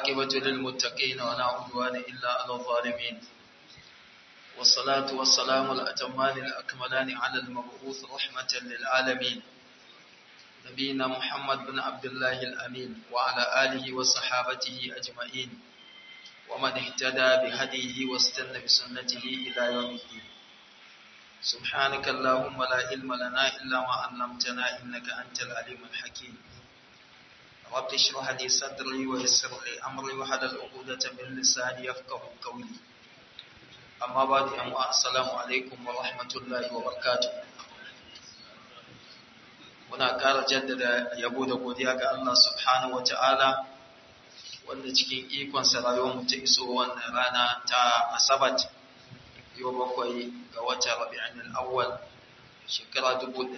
والعاقبة للمتقين ولا عدوان إلا على الظالمين والصلاة والسلام الأتمان الأكملان على المبعوث رحمة للعالمين نبينا محمد بن عبد الله الأمين وعلى آله وصحابته أجمعين ومن اهتدى بهديه واستنى بسنته إلى يوم الدين سبحانك اللهم لا علم لنا إلا ما علمتنا إنك أنت العليم الحكيم رب اشرح لي صدري ويسر لي أمري وحلل عقدة من لساني يفقه قولي أما بعد أما السلام عليكم ورحمة الله وبركاته muna ƙara jaddada yabo da godiya ga Allah subhanahu wata'ala wanda cikin ikonsa rayuwarmu ta iso wannan rana ta asabat yau bakwai ga wata rabi'in al'awwal shekara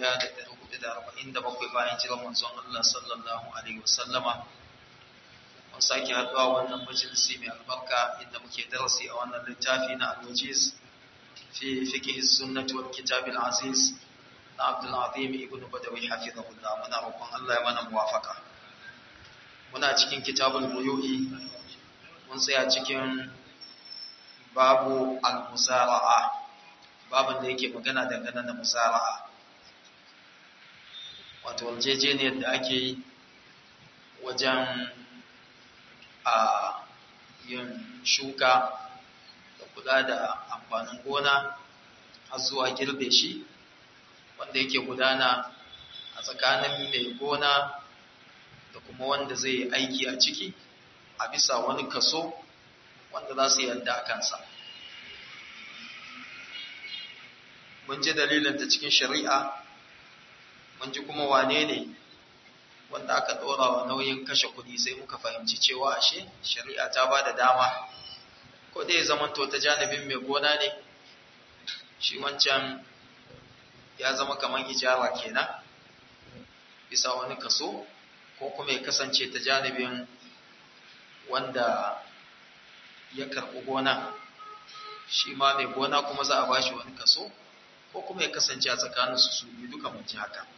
1447 bayan jiran manzon Allah sallallahu alaihi wasallama mun sake haɗuwa wannan majalisi mai albarka inda muke darasi a wannan littafi na al-wajiz fi fiqh sunnah wal kitab al-aziz na Abdul Azim ibn Badawi hafizahullah muna roƙon Allah ya mana muwafaka muna cikin kitabul buyu'i mun tsaya cikin babu al-musara'a babin da yake magana dangane da musara'a wato yarjejeniyar da ake yi wajen a yin shuka da kula da amfanin gona har zuwa girbe shi wanda yake gudana a tsakanin mai gona da kuma wanda zai aiki a ciki a bisa wani kaso wanda za su yarda a kansa mun ji dalilinta cikin shari'a mun ji kuma wane ne wanda aka ɗora wa nauyin kashe kuɗi sai muka fahimci cewa ashe shari'a ta ba da dama ko dai zamanto ta janibin mai gona ne shi wancan ya zama kamar ijara kenan bisa wani kaso ko kuma ya kasance ta janibin wanda ya karɓi gona shi ma mai gona kuma za a ba shi wani kaso ko kuma ya kasance a tsakaninsu su biyu duka mun ji haka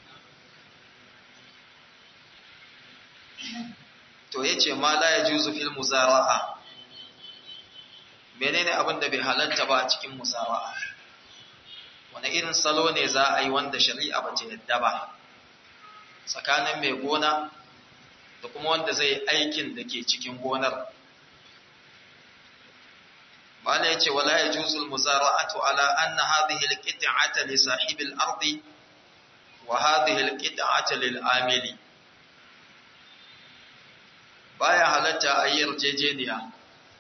to ya ce ma la ya juzu fil muzara'a menene abin da bai halatta ba a cikin muzara'a wani irin salo ne za a yi wanda shari'a ba ta yadda ba tsakanin mai gona da kuma wanda zai aikin da ke cikin gonar bala ya ce wala ya juzul muzara'atu ala anna hadhihi alqit'ata li sahibi al-ardi wa hadhihi alqit'ata lil amili baya halatta a yi yarjejeniya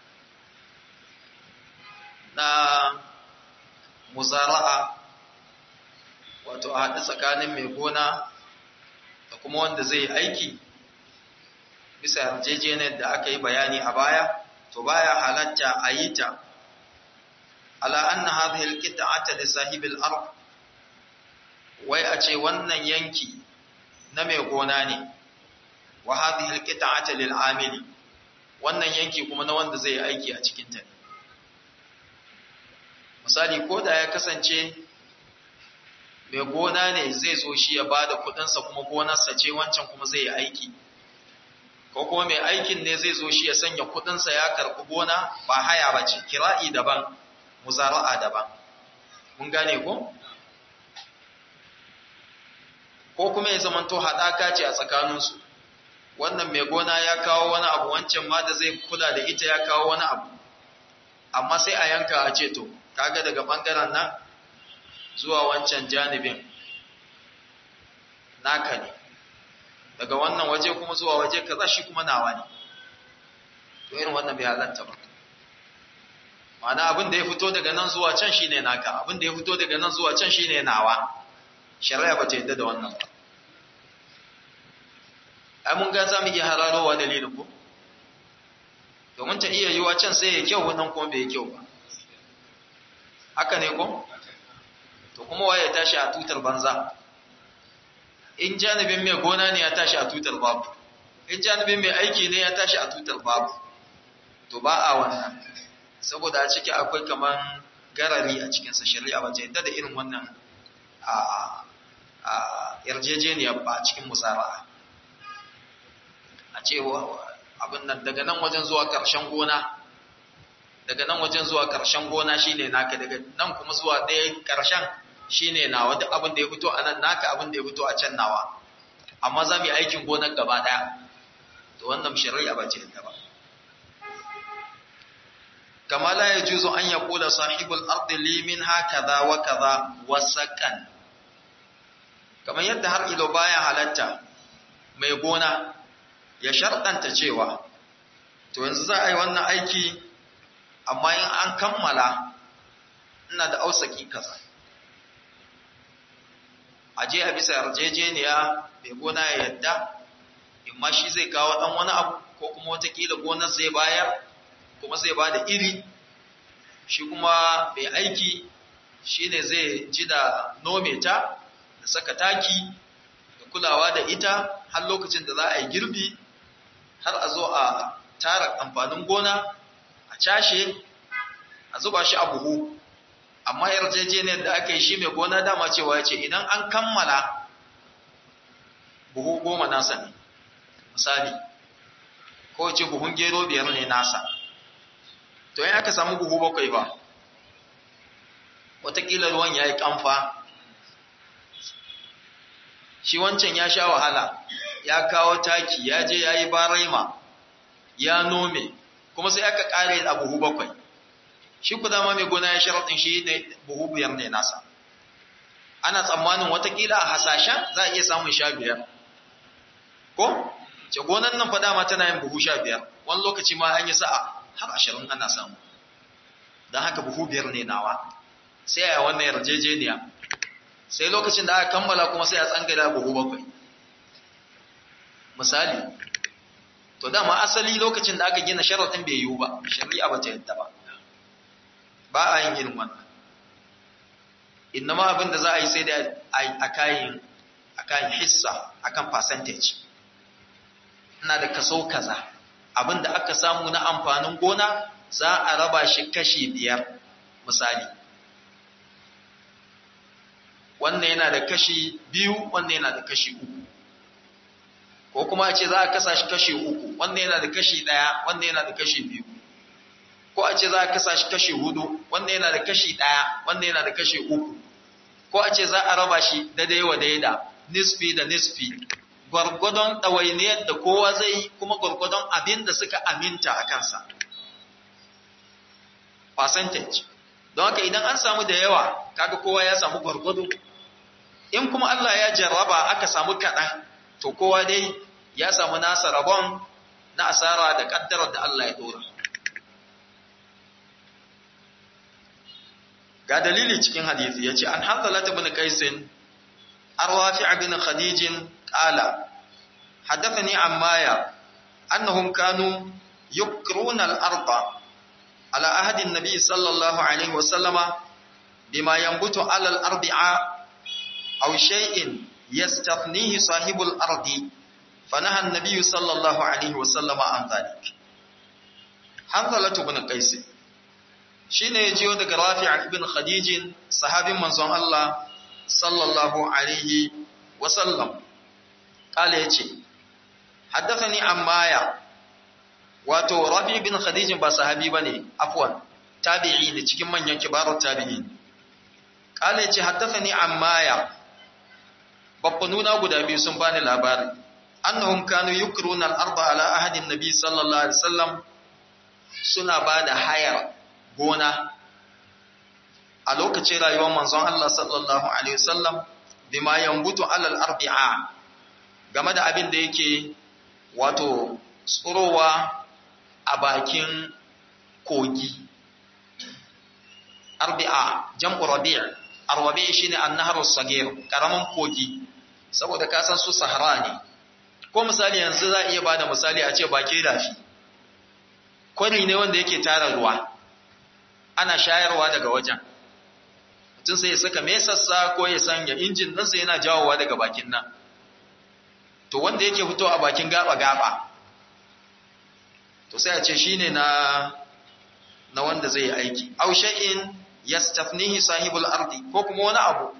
na muzara'a wato a haɗu tsakanin mai gona da kuma wanda zai aiki bisa yarjejeniyar da aka yi bayani a baya to baya halatta a yi ta ala anna hadhihi alqita'ata li sahibil ard wai a ce wannan yanki na mai gona ne wa hadhihi alqita'ata lil amili wannan yanki kuma na wanda zai aiki a cikin ta misali ko da ya kasance mai gona ne zai zo shi ya bada kudinsa kuma gonarsa ce wancan kuma zai yi aiki ko kuma mai aikin ne zai zo shi ya sanya kudinsa ya karɓi gona ba haya ba ce kira'i daban muzara'a daban mun gane ko ko kuma ya zamanto haɗaka ce a tsakaninsu wannan mai gona ya kawo wani abu wancan ma da zai kula da ita ya kawo wani abu amma sai a yanka a ce to kaga daga ɓangaren nan zuwa wancan janibin naka ne daga wannan waje kuma zuwa waje kaza shi kuma nawa ne to irin wannan bai halatta ba ma'ana abin da ya fito daga nan zuwa can shine naka abin da ya fito daga nan zuwa can shine nawa shari'a ba ta yadda da wannan ba ai mun ga za mu iya hararowa dalilin ko domin ta iya yiwa can sai ya kyau wannan kuma bai kyau ba haka ne ko to kuma waye ya tashi a tutar banza in janibin mai gona ne ya tashi a tutar babu in janibin mai aiki ne ya tashi a tutar babu to ba a wannan saboda a ciki akwai kaman garari a cikinsa shari'a ba ta yadda da irin wannan a yarjejeniyar ba a cikin musara'a a ce abin nan daga nan wajen zuwa ƙarshen gona daga nan wajen zuwa ƙarshen gona shine naka daga nan kuma zuwa ɗaya ƙarshen shine nawa duk abin da ya fito a nan naka abin da ya fito a can nawa amma za mu yi aikin gonar gaba ɗaya to wannan shari'a ba ce ta ba kama la yajuzu an yaqula sahibul ardi li minha kaza wa kaza wasakan kamar yadda har ilo baya halatta mai gona ya sharɗanta cewa to yanzu za a yi wannan aiki amma in an kammala ina da ausaki kaza a je a bisa yarjejeniya mai gona ya yadda imma shi zai kawo ɗan wani abu ko kuma watakila gonar zai bayar kuma zai ba da iri shi kuma mai aiki shi ne zai ji da nome ta da saka taki da kulawa da ita har lokacin da za a yi girbi har a zo a tara amfanin gona a cashe a zuba shi a buhu amma yarjejeniyar da aka yi shi mai gona dama cewa ya ce idan an kammala buhu goma nasa ne misali ko ce buhun gero biyar ne nasa to yin aka samu buhu bakwai ba watakila ruwan ya yi kamfa shi wancan ya sha wahala ya kawo taki ya je ya yi baraima ya nome kuma sai aka kare a buhu bakwai shi ku dama mai gona ya sharaɗin shi ne buhu biyar ne nasa ana tsammanin watakila a hasashen za a iya samun sha biyar ko ce gonan nan fa dama tana yin buhu sha biyar wani lokaci ma an yi sa'a har ashirin ana samu don haka buhu biyar ne nawa sai a wannan yarjejeniya sai lokacin da aka kammala kuma sai a tsangada buhu bakwai misali to dama asali lokacin da aka gina sharaɗin bai yiwu ba shari'a ba ta yadda ba ba a yin irin wannan innama abin da za a yi sai da a kayan a kayan hissa akan percentage ina da kaso kaza abin da aka samu na amfanin gona za a raba shi kashi biyar misali wannan yana da kashi biyu wannan yana da kashi uku ko kuma a ce za a kasa shi kashi uku wannan yana da kashi ɗaya wannan yana da kashi biyu ko a ce za a kasa shi kashi hudu wannan yana da kashi ɗaya wannan yana da kashi uku ko a ce za a raba shi daidai wa daida nisfi da nisfi gwargwadon ɗawainiyar da kowa zai yi kuma gwargwadon abin da suka aminta a kansa percentage don haka idan an samu da yawa kaga kowa ya samu gwargwado in kuma Allah ya jarraba aka samu kaɗan to kowa dai ya samu nasa rabon na asara da ƙaddarar da Allah ya ɗora ga dalili cikin hadisi yace an hanzala ibn qaisin arwafi' ibn khadij qala hadathani ammaya annahum kanu yukruna al-arda ala ahdi an-nabi sallallahu alayhi wa sallama bima yanbutu ala al-ardi'a aw shay'in yastathnihi sahibu al-ardi fanaha an-nabi sallallahu alayhi wa sallama an dhalik hanzala ibn qaisin shi ne ya jiyo daga rafi' ibn khadijin sahabin manzon Allah sallallahu alaihi wasallam kala ya ce haddathani ammaya wato rafi ibn khadijin ba sahabi ba ne afwan tabi'i ne cikin manyan kibarun tabi'i kala ya ce haddathani ammaya babbanuna guda biyu sun bani labari annahum kanu yukruna al-arda ala ahadin nabi sallallahu alaihi wasallam suna bada hayar gona a lokacin rayuwar manzon Allah sallallahu alaihi wasallam bima yambutu alal arbi'a game da abin da yake wato tsurowa a bakin kogi arbi'a jam'u rabi' arwabi shine an-nahru sagir karaman kogi saboda ka san su sahara ne ko misali yanzu za iya bada misali a ce bake dafi kwari ne wanda yake tara ruwa ana shayarwa daga wajen mutum sai ya saka mesassa ko ya sanya injin nan sai yana jawowa daga bakin nan to wanda yake fito a bakin gaba-gaba to sai a ce shine na na wanda zai yi aiki aw shay'in yastafnihi sahibul ardi ko kuma wani abu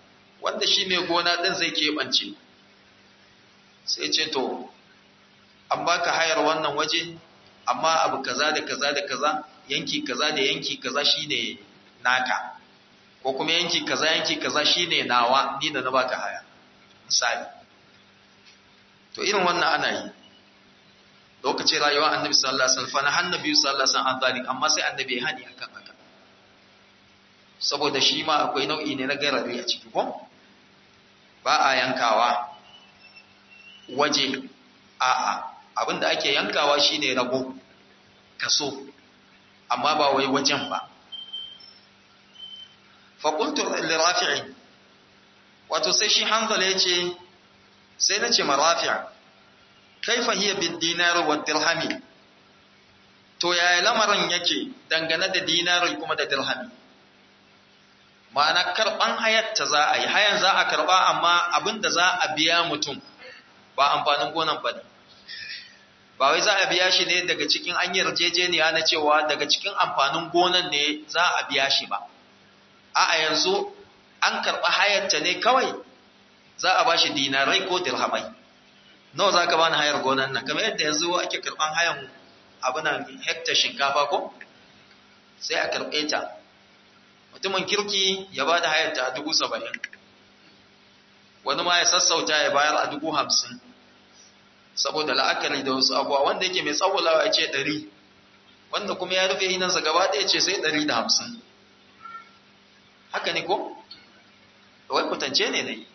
wanda shi mai gona din zai keɓance sai ce to an baka hayar wannan waje amma abu kaza da kaza da kaza yanki kaza da yanki kaza shine naka ko kuma yanki kaza yanki kaza shine nawa ni da na baka haya misali to irin wannan ana yi lokacin rayuwar annabi sallallahu alaihi wasallam fa annabi sallallahu alaihi wasallam an amma sai annabi ya hani akan haka saboda shi ma akwai nau'i ne na garari a ciki ko ba a yankawa waje a'a abinda ake yankawa shine rabo kaso amma ba wai wajen ba fa qultu li rafi'i wato sai shi hanzala yace sai nace ma rafi' kaifa hiya bid dinar wa dirhami to yaya lamarin yake dangane da dinari kuma da dirhami ma'ana karban hayatta za a yi hayan za a karba amma abinda za a biya mutum ba amfanin gonan ba ne ba wai za a biya shi ne daga cikin an yarjejeniya na cewa daga cikin amfanin gonan ne za a biya shi ba a yanzu an karɓa hayarta ne kawai za a ba shi dinarai ko dirhamai nawa za ka bani hayar gonan nan kamar yadda yanzu ake karɓan hayan abinan hektar shinkafa ko sai a karɓe ta mutumin kirki ya ba da hayarta a dubu saba'in wani ma ya sassauta ya bayar a dubu hamsin saboda la'akari da wasu abuwa wanda yake mai tsawulawa ya ce ɗari wanda kuma ya rufe hinansa gaba ɗaya ce sai ɗari da hamsin haka ne ko? wai kutance ne ne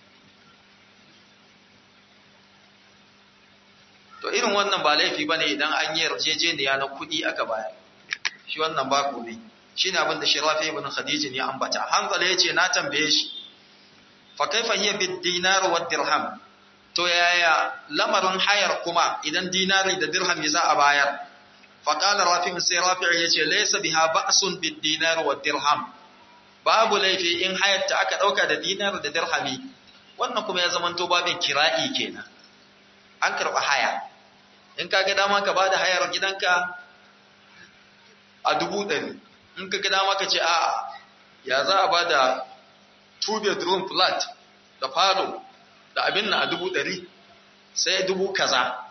to irin wannan ba laifi ba ne idan an yi yarjejeniya na kuɗi aka bayar shi wannan ba ne shi ne abin da shi rafi ibn khadijin ya ambata hanzala ya ce na tambaye shi fa kaifa hiya bid dinar wa dirham to yaya lamarin hayar kuma idan dinari da dirham za a bayar fa qala rafi sai rafi yace laysa biha ba'sun bid dinar wa dirham babu laifi in hayar ta aka dauka da dinar da dirhami wannan kuma ya zamanto babin kira'i kenan an karba haya in ka ga dama ka bada hayar gidanka a dubu ɗari in ka ga dama ka ce a'a ya za a bada two bedroom flat da falo da abin na a dubu ɗari sai dubu kaza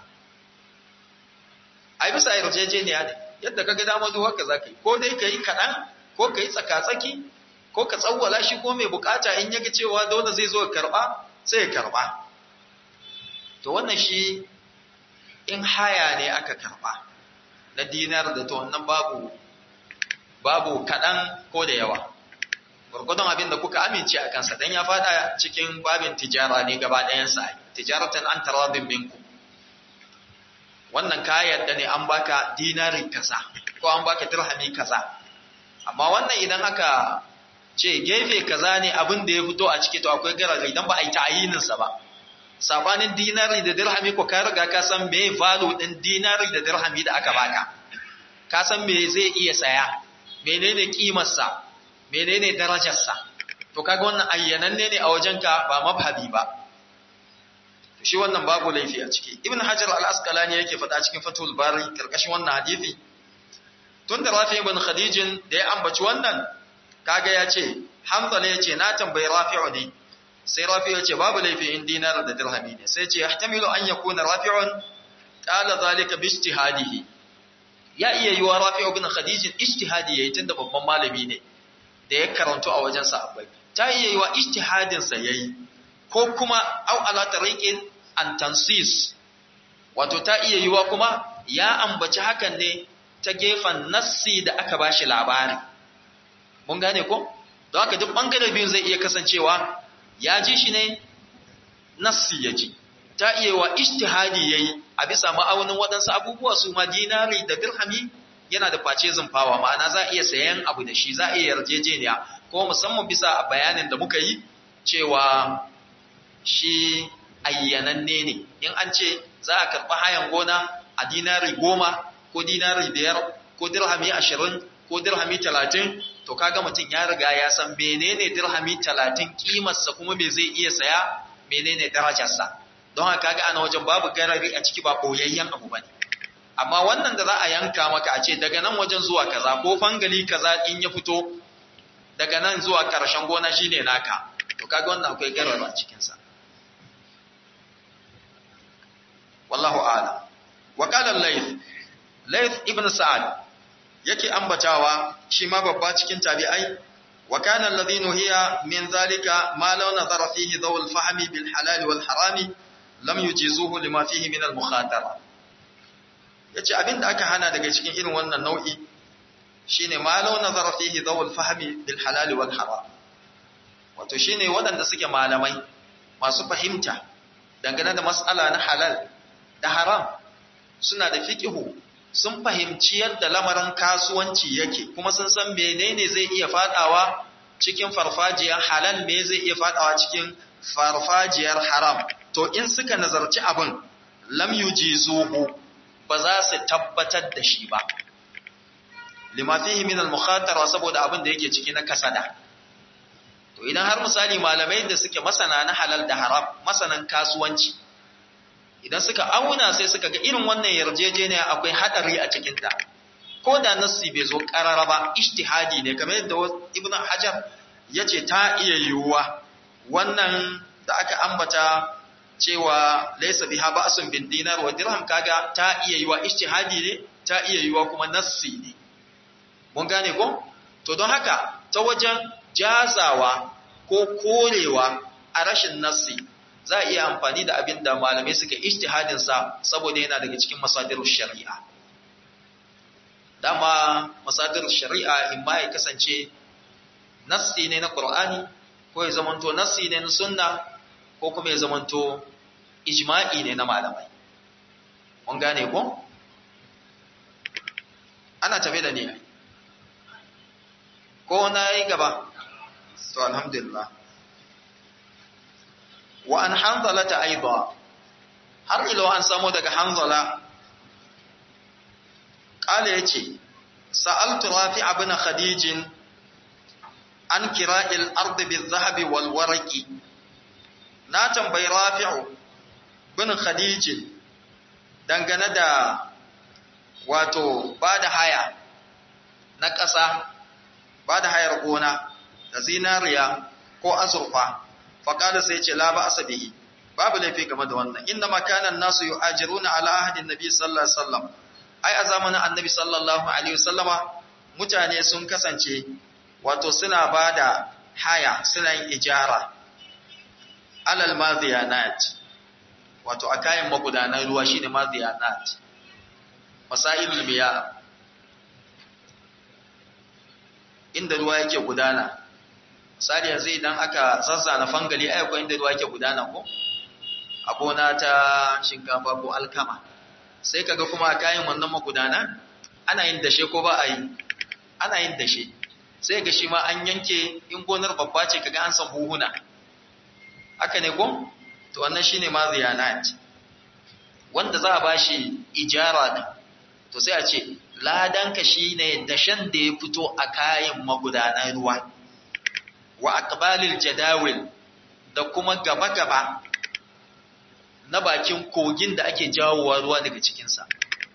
a bisa yarjejeniya ne yadda ka ga dama duk haka za ka yi ko dai ka yi kaɗan ko ka yi tsaka-tsaki ko ka tsawwala shi ko mai bukata in yaga cewa dole zai zo karɓa sai ya karɓa to wannan shi in haya ne aka karɓa na dinar da to wannan babu babu kaɗan ko da yawa gurgudun abin da kuka amince a kansa don ya fada cikin babin tijara ne gaba ɗayansa tijaratan an taradin binku wannan ka yarda ne an baka dinari kaza ko an baka dirhami kaza amma wannan idan aka ce gefe kaza ne abin da ya fito a ciki to akwai garaga idan ba a yi ta'ayininsa ba sabanin dinari da dirhami ko ka riga ka san me value din dinari da dirhami da aka baka ka san me zai iya saya menene kimarsa menene darajarsa to kaga wannan ayyananne ne a wajenka ba mabhabi ba shi wannan babu laifi a ciki ibn hajar al-asqalani yake faɗa cikin fatul bari karkashin wannan hadisi tun da rafi ibn khadijin da ya ambaci wannan kaga ya ce hanzala ya ce na tambayi rafi'u ne sai rafi'u ya ce babu laifi in dinar da dirhami ne sai ce yahtamilu an yakuna rafi'un qala zalika bi ijtihadihi ya iya yiwa rafi'u ibn khadijin ijtihadi yayi tunda babban malami ne da ya karanto a wajen sahabbai ta iya yiwa ijtihadin sa yayi ko kuma au ala tariqin an tansis wato ta iya yiwa kuma ya ambaci hakan ne ta gefen nassi da aka bashi labari mun gane ko don haka duk bangare biyun zai iya kasancewa ya ji shi ne nassi ya ji ta iya wa ijtihadi yayi a bisa ma'aunin waɗansu abubuwa su ma dinari da dirhami yana da face zumfawa ma'ana za a iya sayan abu da shi za a iya yarjejeniya ko musamman bisa bayanin da muka yi cewa shi ayyananne ne in an ce za a karɓi hayan gona a dinari goma ko dinari biyar ko dirhami ashirin ko dirhami talatin to kaga mutum ya riga ya san menene dirhami talatin kimarsa kuma me zai iya saya menene darajarsa don haka kaga ana wajen babu garari a ciki ba boyayyen abu bane amma wannan da za a yanka maka a ce daga nan wajen zuwa kaza ko fangali kaza in ya fito daga nan zuwa karshen gona shine naka to kaga wannan akwai garari a cikin sa wallahu a'lam Layth ibn Sa'ad yake ambatawa shi ma babba cikin tabi'ai wa kana alladhi nuhiya min zalika ma law nazara fihi dhaw al-fahmi bil halal wal harami lam yujizuhu lima fihi min al-mukhatara yace abinda aka hana daga cikin irin wannan nau'i shine ma law nazara fihi dhaw al-fahmi bil halal wal haram wato shine waɗanda suke malamai masu fahimta dangane da mas'ala na halal da haram suna da fiqihu sun fahimci yadda lamarin kasuwanci yake kuma sun san menene zai iya fadawa cikin farfajiyar halal me zai iya fadawa cikin farfajiyar haram to in suka nazarci abin lam yujizuhu ba za su tabbatar da shi ba lima fihi min al-mukhatara saboda abin da yake ciki na kasada to idan har misali malamai da suke masana na halal da haram masanan kasuwanci idan suka auna sai suka ga irin wannan yarjejeniya akwai hadari a cikinta ko da nassi bai zo karara ba ijtihadi ne kamar yadda ibnu hajar yace ta iya yiwuwa wannan da aka ambata cewa laysa biha ba'sun bin dinar wa dirham kaga ta iya yiwuwa ijtihadi ne ta iya yiwuwa kuma nassi ne mun gane ko to don haka ta wajen jazawa ko korewa a rashin nassi za a iya amfani da abin da malamai suka ijtihadin sa saboda yana daga cikin masadirus shari'a dama masadirus shari'a in ma ya kasance nassi ne na Qur'ani ko ya zamanto nassi ne na sunna ko kuma ya zamanto ijma'i ne na malamai mun gane ko ana tafe da ni ko na yi gaba to alhamdulillah wa an hanzala ta aiba har ilo an samu daga hanzala ƙala ya ce sa'altu rafi abin khadijin an kira ardi bil zahabi wal waraki na tambayi rafi'u bin khadijin dangane da wato ba da haya na ƙasa ba da hayar gona da zinariya ko azurfa faƙada sai ce la ba asabihi babu laifi game da wannan inda makanan nasu yu ajiruna ala ahadin nabi sallallahu alaihi wasallam ai a zamanin annabi sallallahu alaihi wasallama mutane sun kasance wato suna ba da haya suna yin ijara alal maziyanat wato a kayan magudanan ruwa shine maziyanat masailul miya inda ruwa yake gudana misali yanzu idan aka zazzana fangali ai akwai inda ruwa yake gudana ko a gona ta shinkafa ko alkama sai kaga kuma a kayan wannan magudana ana yin dashe ko ba a yi ana yin dashe sai ga shi ma an yanke in gonar babba ce kaga an san buhuna haka ne ko to wannan shine ma ziyanat wanda za a bashi ijara din to sai a ce ladanka shine dashen da ya fito a kayan magudanan ruwa wa aqbalil jadawil da kuma gaba-gaba na bakin kogin da ake jawowa ruwa daga cikinsa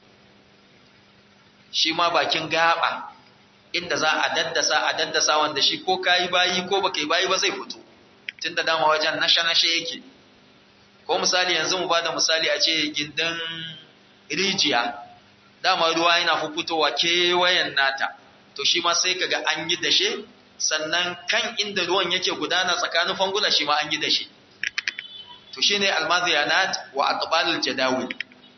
shi ma bakin gaba inda za a daddasa a daddasa wanda shi ko kayi bayi ko baka yi bayi ba zai fito tun da dama wajen nashe-nashe yake ko misali yanzu mu bada misali a ce gindin rijiya dama ruwa yana fitowa kewayen nata to shi ma sai kaga an yi dashe sannan kan inda ruwan yake gudana tsakanin fangula shi ma an yi dashe to shine almadhiyanat wa aqbalul jadawil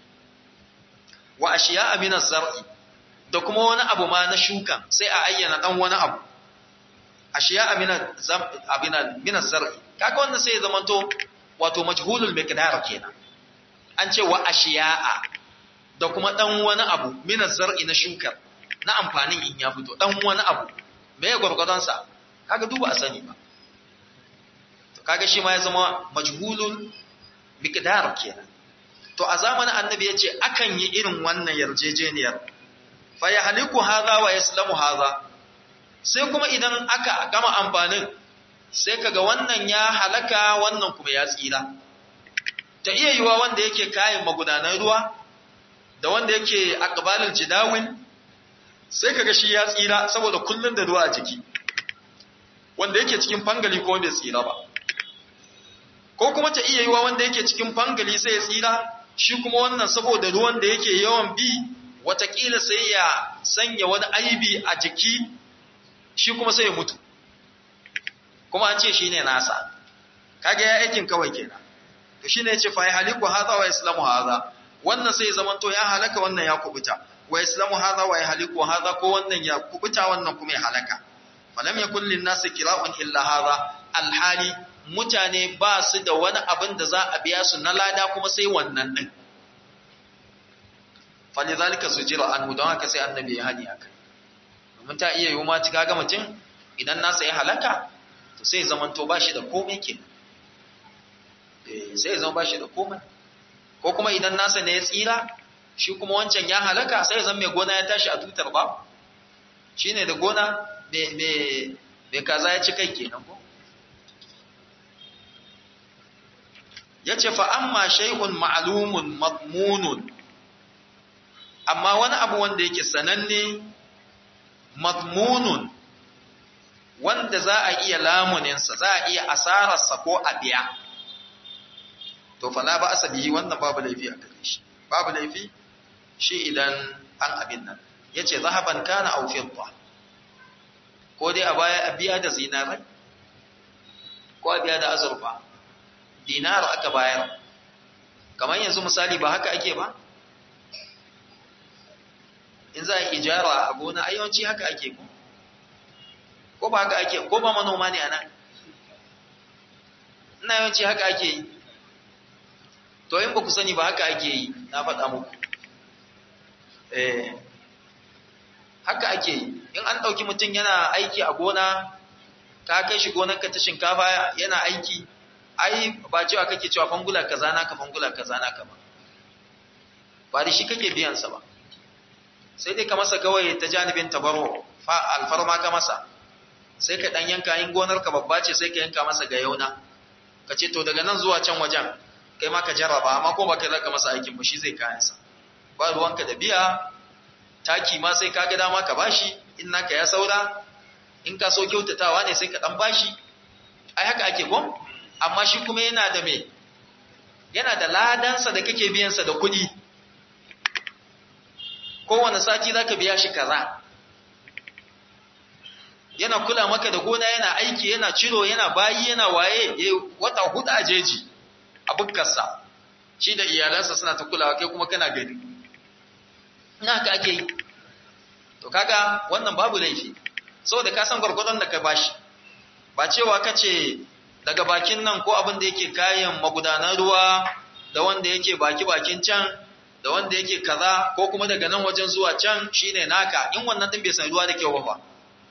wa ashiya'a min az-zar'i da kuma wani abu ma na shukan sai a ayyana dan wani abu ashiya'a min abina min az-zar'i kaga wannan sai ya zamanto wato majhulul miqdar kenan an ce wa ashiya'a da kuma dan wani abu min az-zar'i na shukar na amfanin in ya fito dan wani abu me ya gurgurdan sa kaga duba a sani ba to kaga shi ma ya zama majhulul miqdar kenan to a zamanin annabi yace akan yi irin wannan yarjejeniyar fa yahliku hadha wa yaslamu hadha sai kuma idan aka gama amfanin sai kaga wannan ya halaka wannan kuma ya tsira ta iya yiwa wanda yake kayan magudanan ruwa da wanda yake aqbalul jidawin sai kaga shi ya tsira saboda kullun da ruwa a jiki wanda yake cikin fangali ko bai tsira ba ko kuma ta iya yiwa wanda yake cikin fangali sai ya tsira shi kuma wannan saboda ruwan da yake yawan bi watakila sai ya sanya wani aibi a jiki shi kuma sai ya mutu kuma an ce shi ne nasa kage ya aikin kawai kenan to shi ne ya ce fa ya haliku haza wa islamu haza wannan sai zaman to ya halaka wannan ya kubuta wa islamu haza wa ya haliku haza ko wannan ya kubuta wannan kuma ya halaka falam yakun lin nasi kira'un illa haza alhali mutane ba su da wani abin da za a biya su na lada kuma sai wannan din falizalika sujira anhu don haka sai annabi ya hani akai domin ta iya yiwu ma ci kaga mutum idan nasa ya halaka to sai zaman to bashi da komai ke eh sai zaman bashi da komai ko kuma idan nasa ne ya tsira shi kuma wancan ya halaka sai zan mai gona ya tashi a tutar ba shine da gona me me me kaza ya ci kai kenan ko yace fa amma shay'un ma'lumun madmunun amma wani abu wanda yake sananne madmunun wanda za a iya lamuninsa za a iya asararsa ko a biya to fala ba asabi wannan babu laifi a gare shi babu laifi shi idan an abin nan yace zahaban kana aw fidda ko dai a baya a biya da zinarai ko a biya da azurfa dinar aka bayar kamar yanzu misali ba haka ake ba in za a ijara a gona a yawanci haka ake ko ko ba haka ake ko ba manoma ne ana ina yawanci haka ake yi to in ba ku sani ba haka ake yi na faɗa muku eh haka ake yi in an ɗauki mutum yana aiki a gona ka kai shi gonarka ta shinkafa yana aiki ai ba cewa kake cewa fangula kaza naka fangula kaza naka ba ba da shi kake biyan sa ba sai dai ka masa kawai ta janibin tabaro fa alfarma ka masa sai ka dan yanka in gonar ka babba ce sai ka yanka masa ga yauna ka ce to daga nan zuwa can wajen kai ma ka jarraba amma ko ba kai zaka masa aikin ba shi zai kayan sa ba ruwanka da biya taki ma sai ka ga dama ka bashi in naka ya saura in ka so kyautatawa ne sai ka dan bashi ai haka ake ko amma shi kuma yana da me yana da ladansa da kake biyansa da kuɗi kowane sati za ka biya shi kaza yana kula maka da gona yana aiki yana ciro yana bayi yana waye wata hudu a jeji a bukkarsa shi da iyalansa suna ta kulawa kai kuma kana gani ina haka ake yi to kaga wannan babu laifi saboda ka san gwargwadon da ka bashi ba cewa ka ce daga bakin nan ko abin da yake kayan magudanan ruwa da wanda yake baki bakin can da wanda yake kaza ko kuma daga nan wajen zuwa can shine naka in wannan din bai san ruwa da kyau ba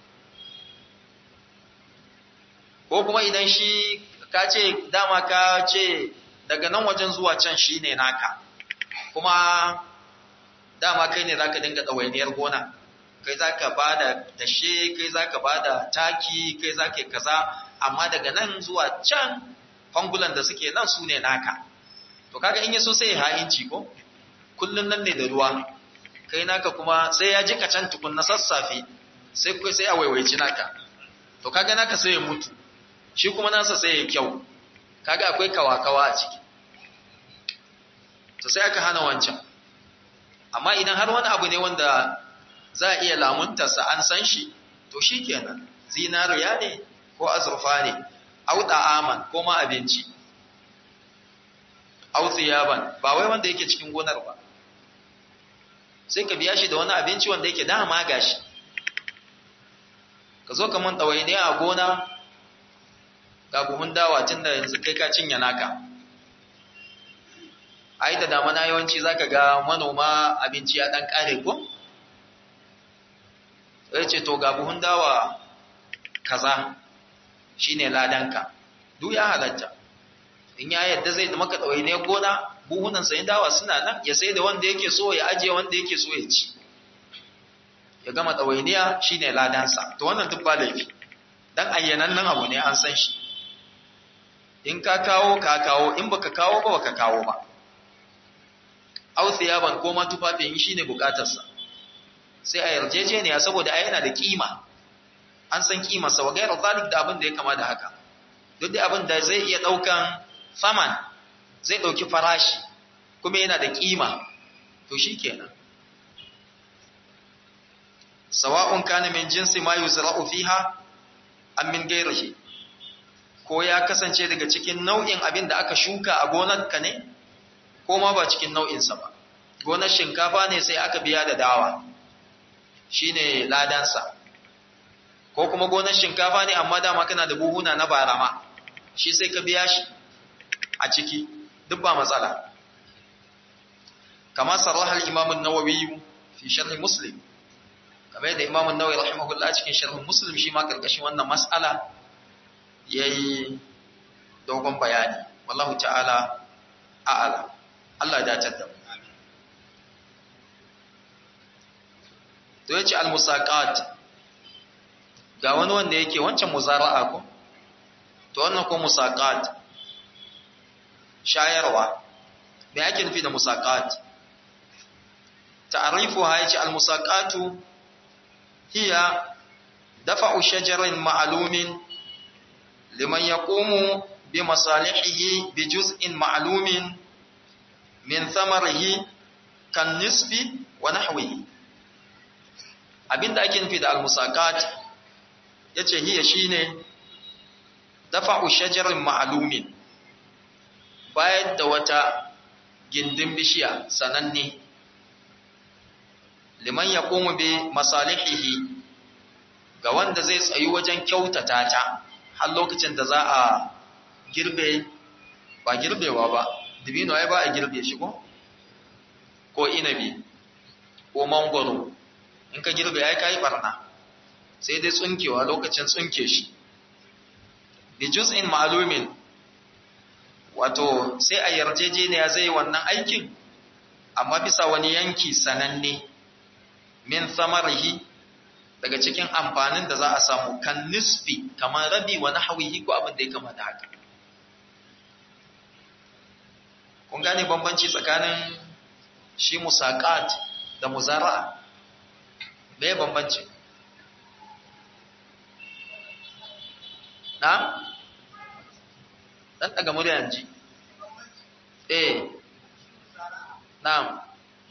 ko kuma idan shi ka ce dama ka ce daga nan wajen zuwa can shine naka kuma dama kai ne zaka dinga ɗawainiyar gona kai zaka bada dashe kai zaka bada taki kai zaka kaza amma daga nan zuwa can fangulan da suke nan su ne naka to kaga in yaso sai ya ha'inci ko kullun nan ne da ruwa kai naka kuma sai ya jika can tukun na sassafe sai kai sai a waiwaici naka to kaga naka sai ya mutu shi kuma nasa sai ya kyau kaga akwai kawakawa a ciki to sai aka hana wancan amma idan har wani abu ne wanda za a iya lamuntarsa an san shi to shi kenan zinariya ne ko azurfa ne au aman ko ma abinci au tsiyaban ba wai wanda yake cikin gonar ba sai ka biya shi da wani abinci wanda yake dama gashi ka zo ka mun ɗawaine a gona ga buhun dawa tun da yanzu kai ka cinye naka ai da damana yawanci zaka ga manoma abinci ya dan kare ko sai ce to ga buhun dawa kaza shine ladanka duk ya halatta in ya yadda zai maka ɗauyi ne gona buhunan sayin dawa suna nan ya sai da wanda yake so ya ajiye wanda yake so ya ci ya gama ɗawainiya shine ladansa to wannan duk ba laifi dan ayyanan nan abu ne an san shi in ka kawo ka kawo in baka kawo ba baka kawo ba aw thiyaban ko ma tufafin shine bukatarsa sai a yarjejeniya saboda ai yana da kima an san kimarsa wa gairar zalik da abin da ya kama da haka duk da abin da zai iya daukan saman zai dauki farashi kuma yana da kima to shikenan sawa'un kana min jinsi ma yuzra'u fiha am min ghayrihi ko ya kasance daga cikin nau'in abin da aka shuka a gonarka ne ko ma ba cikin nau'insa ba gonar shinkafa ne sai aka biya da dawa shine ladansa ko kuma gonar shinkafa ne amma dama kana da buhuna na barama shi sai ka biya shi a ciki duk ba matsala kama sarraha al-imam an-nawawi fi sharh muslim kamar da imam an-nawawi rahimahullah cikin sharh muslim shi ma karkashin wannan mas'ala yayi dogon bayani wallahu ta'ala a'ala Allah ya dace da mu to yace al-musaqat ga wani wanda yake wancan muzara'a ko to wannan ko musaqat shayarwa me yake nufi da musaqat ta'rifuha yace al-musaqatu hiya dafa'u shajarin ma'lumin liman yaqumu bi masalihihi bi juz'in ma'lumin min thamarihi kan nisfi wa nahwihi abinda ake nufi da al-musaqat yace hiya shine dafa'u shajarin ma'lumin bayar da wata gindin bishiya sananne liman yaqumu bi masalihihi ga wanda zai tsayi wajen kyautata ta har lokacin da za a girbe ba girbewa ba dibino ai ba a girbe shi ko ko inabi ko mangoro in ka girbe ai kai barna sai dai tsunkewa lokacin tsunke shi bi juz'in ma'lumin wato sai a yarjejeniya zai wannan aikin amma bisa wani yanki sananne min samarihi daga cikin amfanin da za a samu kan nisfi kamar rabi wa nahwihi ko abin da ya kama da haka kun gane bambanci tsakanin shi musaqat da muzara'a me bambanci na dan daga muryan ji eh na'am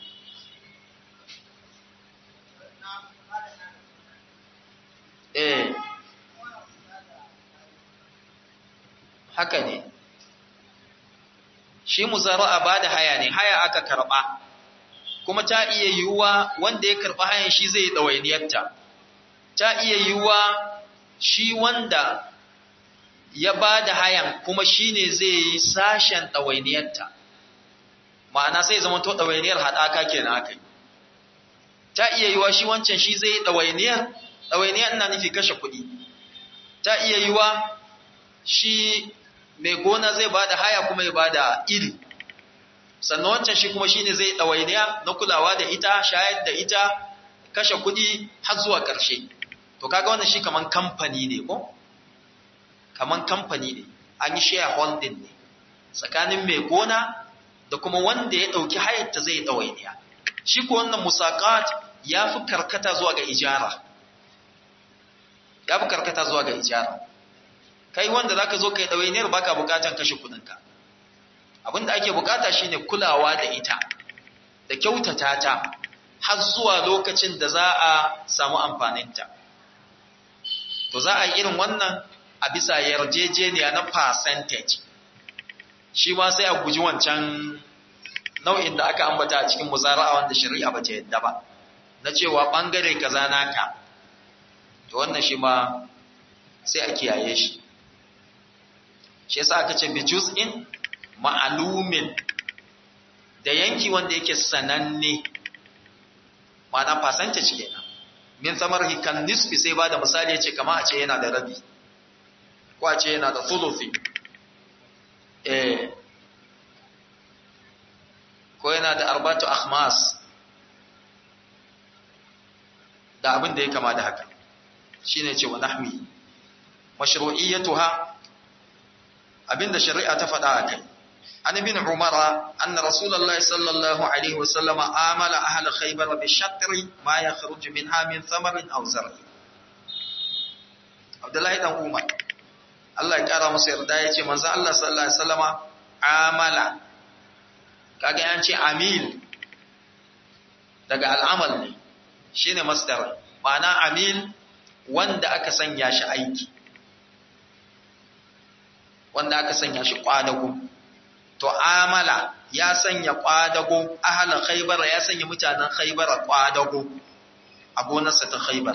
eh haka ne shi muzara'a ba da haya ne haya aka karba kuma ta iya yiwuwa wanda ya karba hayan shi zai ɗawainiyarta ta iya yiwuwa shi wanda ya ba da hayan kuma shi ne zai yi sashen ɗawainiyarta ma'ana sai zama to ɗawainiyar haɗaka ke na aka yi ta iya yiwuwa shi wancan shi zai yi ɗawainiyar ɗawainiyar ina nufi kashe kuɗi ta iya yiwuwa shi mai gona zai ba da haya kuma ya ba da iri sannan wancan shi kuma shi ne zai ɗawainiya na kulawa da ita shayar da ita kashe kuɗi har zuwa ƙarshe to kaga wannan shi kaman kamfani ne ko kaman kamfani ne an yi shareholding ne tsakanin mai gona da kuma wanda ya ɗauki hayarta zai ɗawainiya shi ko wannan musaƙat ya fi karkata zuwa ga ijara ya fi karkata zuwa ga ijara kai wanda zaka zo kai ɗawainiyar baka bukatan kashe kuɗinka abinda ake bukata shine kulawa da ita da kyautata ta har zuwa lokacin da za a samu amfaninta to za a yi irin wannan a bisa yarjejeniya na percentage shi ma sai a guji wancan nau'in da aka ambata a cikin muzara'a wanda shari'a ba ta yadda ba na cewa bangare kaza naka to wannan shi ma sai a kiyaye shi shi yasa aka ce bi juz'in ma'alumin da yanki wanda yake sananne ma'ana percentage kenan min samar hikan nisfi sai ba da misali ya ce kama a ce yana da rabi ko a ce yana da thuluthi eh ko yana da arbatu akhmas da abin da ya kama da haka shine ce wa nahmi mashru'iyyatuha abinda shari'a ta faɗa a kai an ibn umara anna rasulullahi sallallahu alaihi wasallam amala ahla khaybar bi shatri ma yakhruj minha min thamarin aw zar'i abdullahi dan umar Allah ya kara masa yarda yace manzo Allah sallallahu alaihi wasallama amala kaga yan ce amil daga al'amal ne shine masdar ma'ana amil wanda aka sanya shi aiki wanda aka sanya shi kwadago to amala ya sanya kwadago ahalan khaybara ya sanya mutanen khaybara kwadago a gonarsa ta khaybar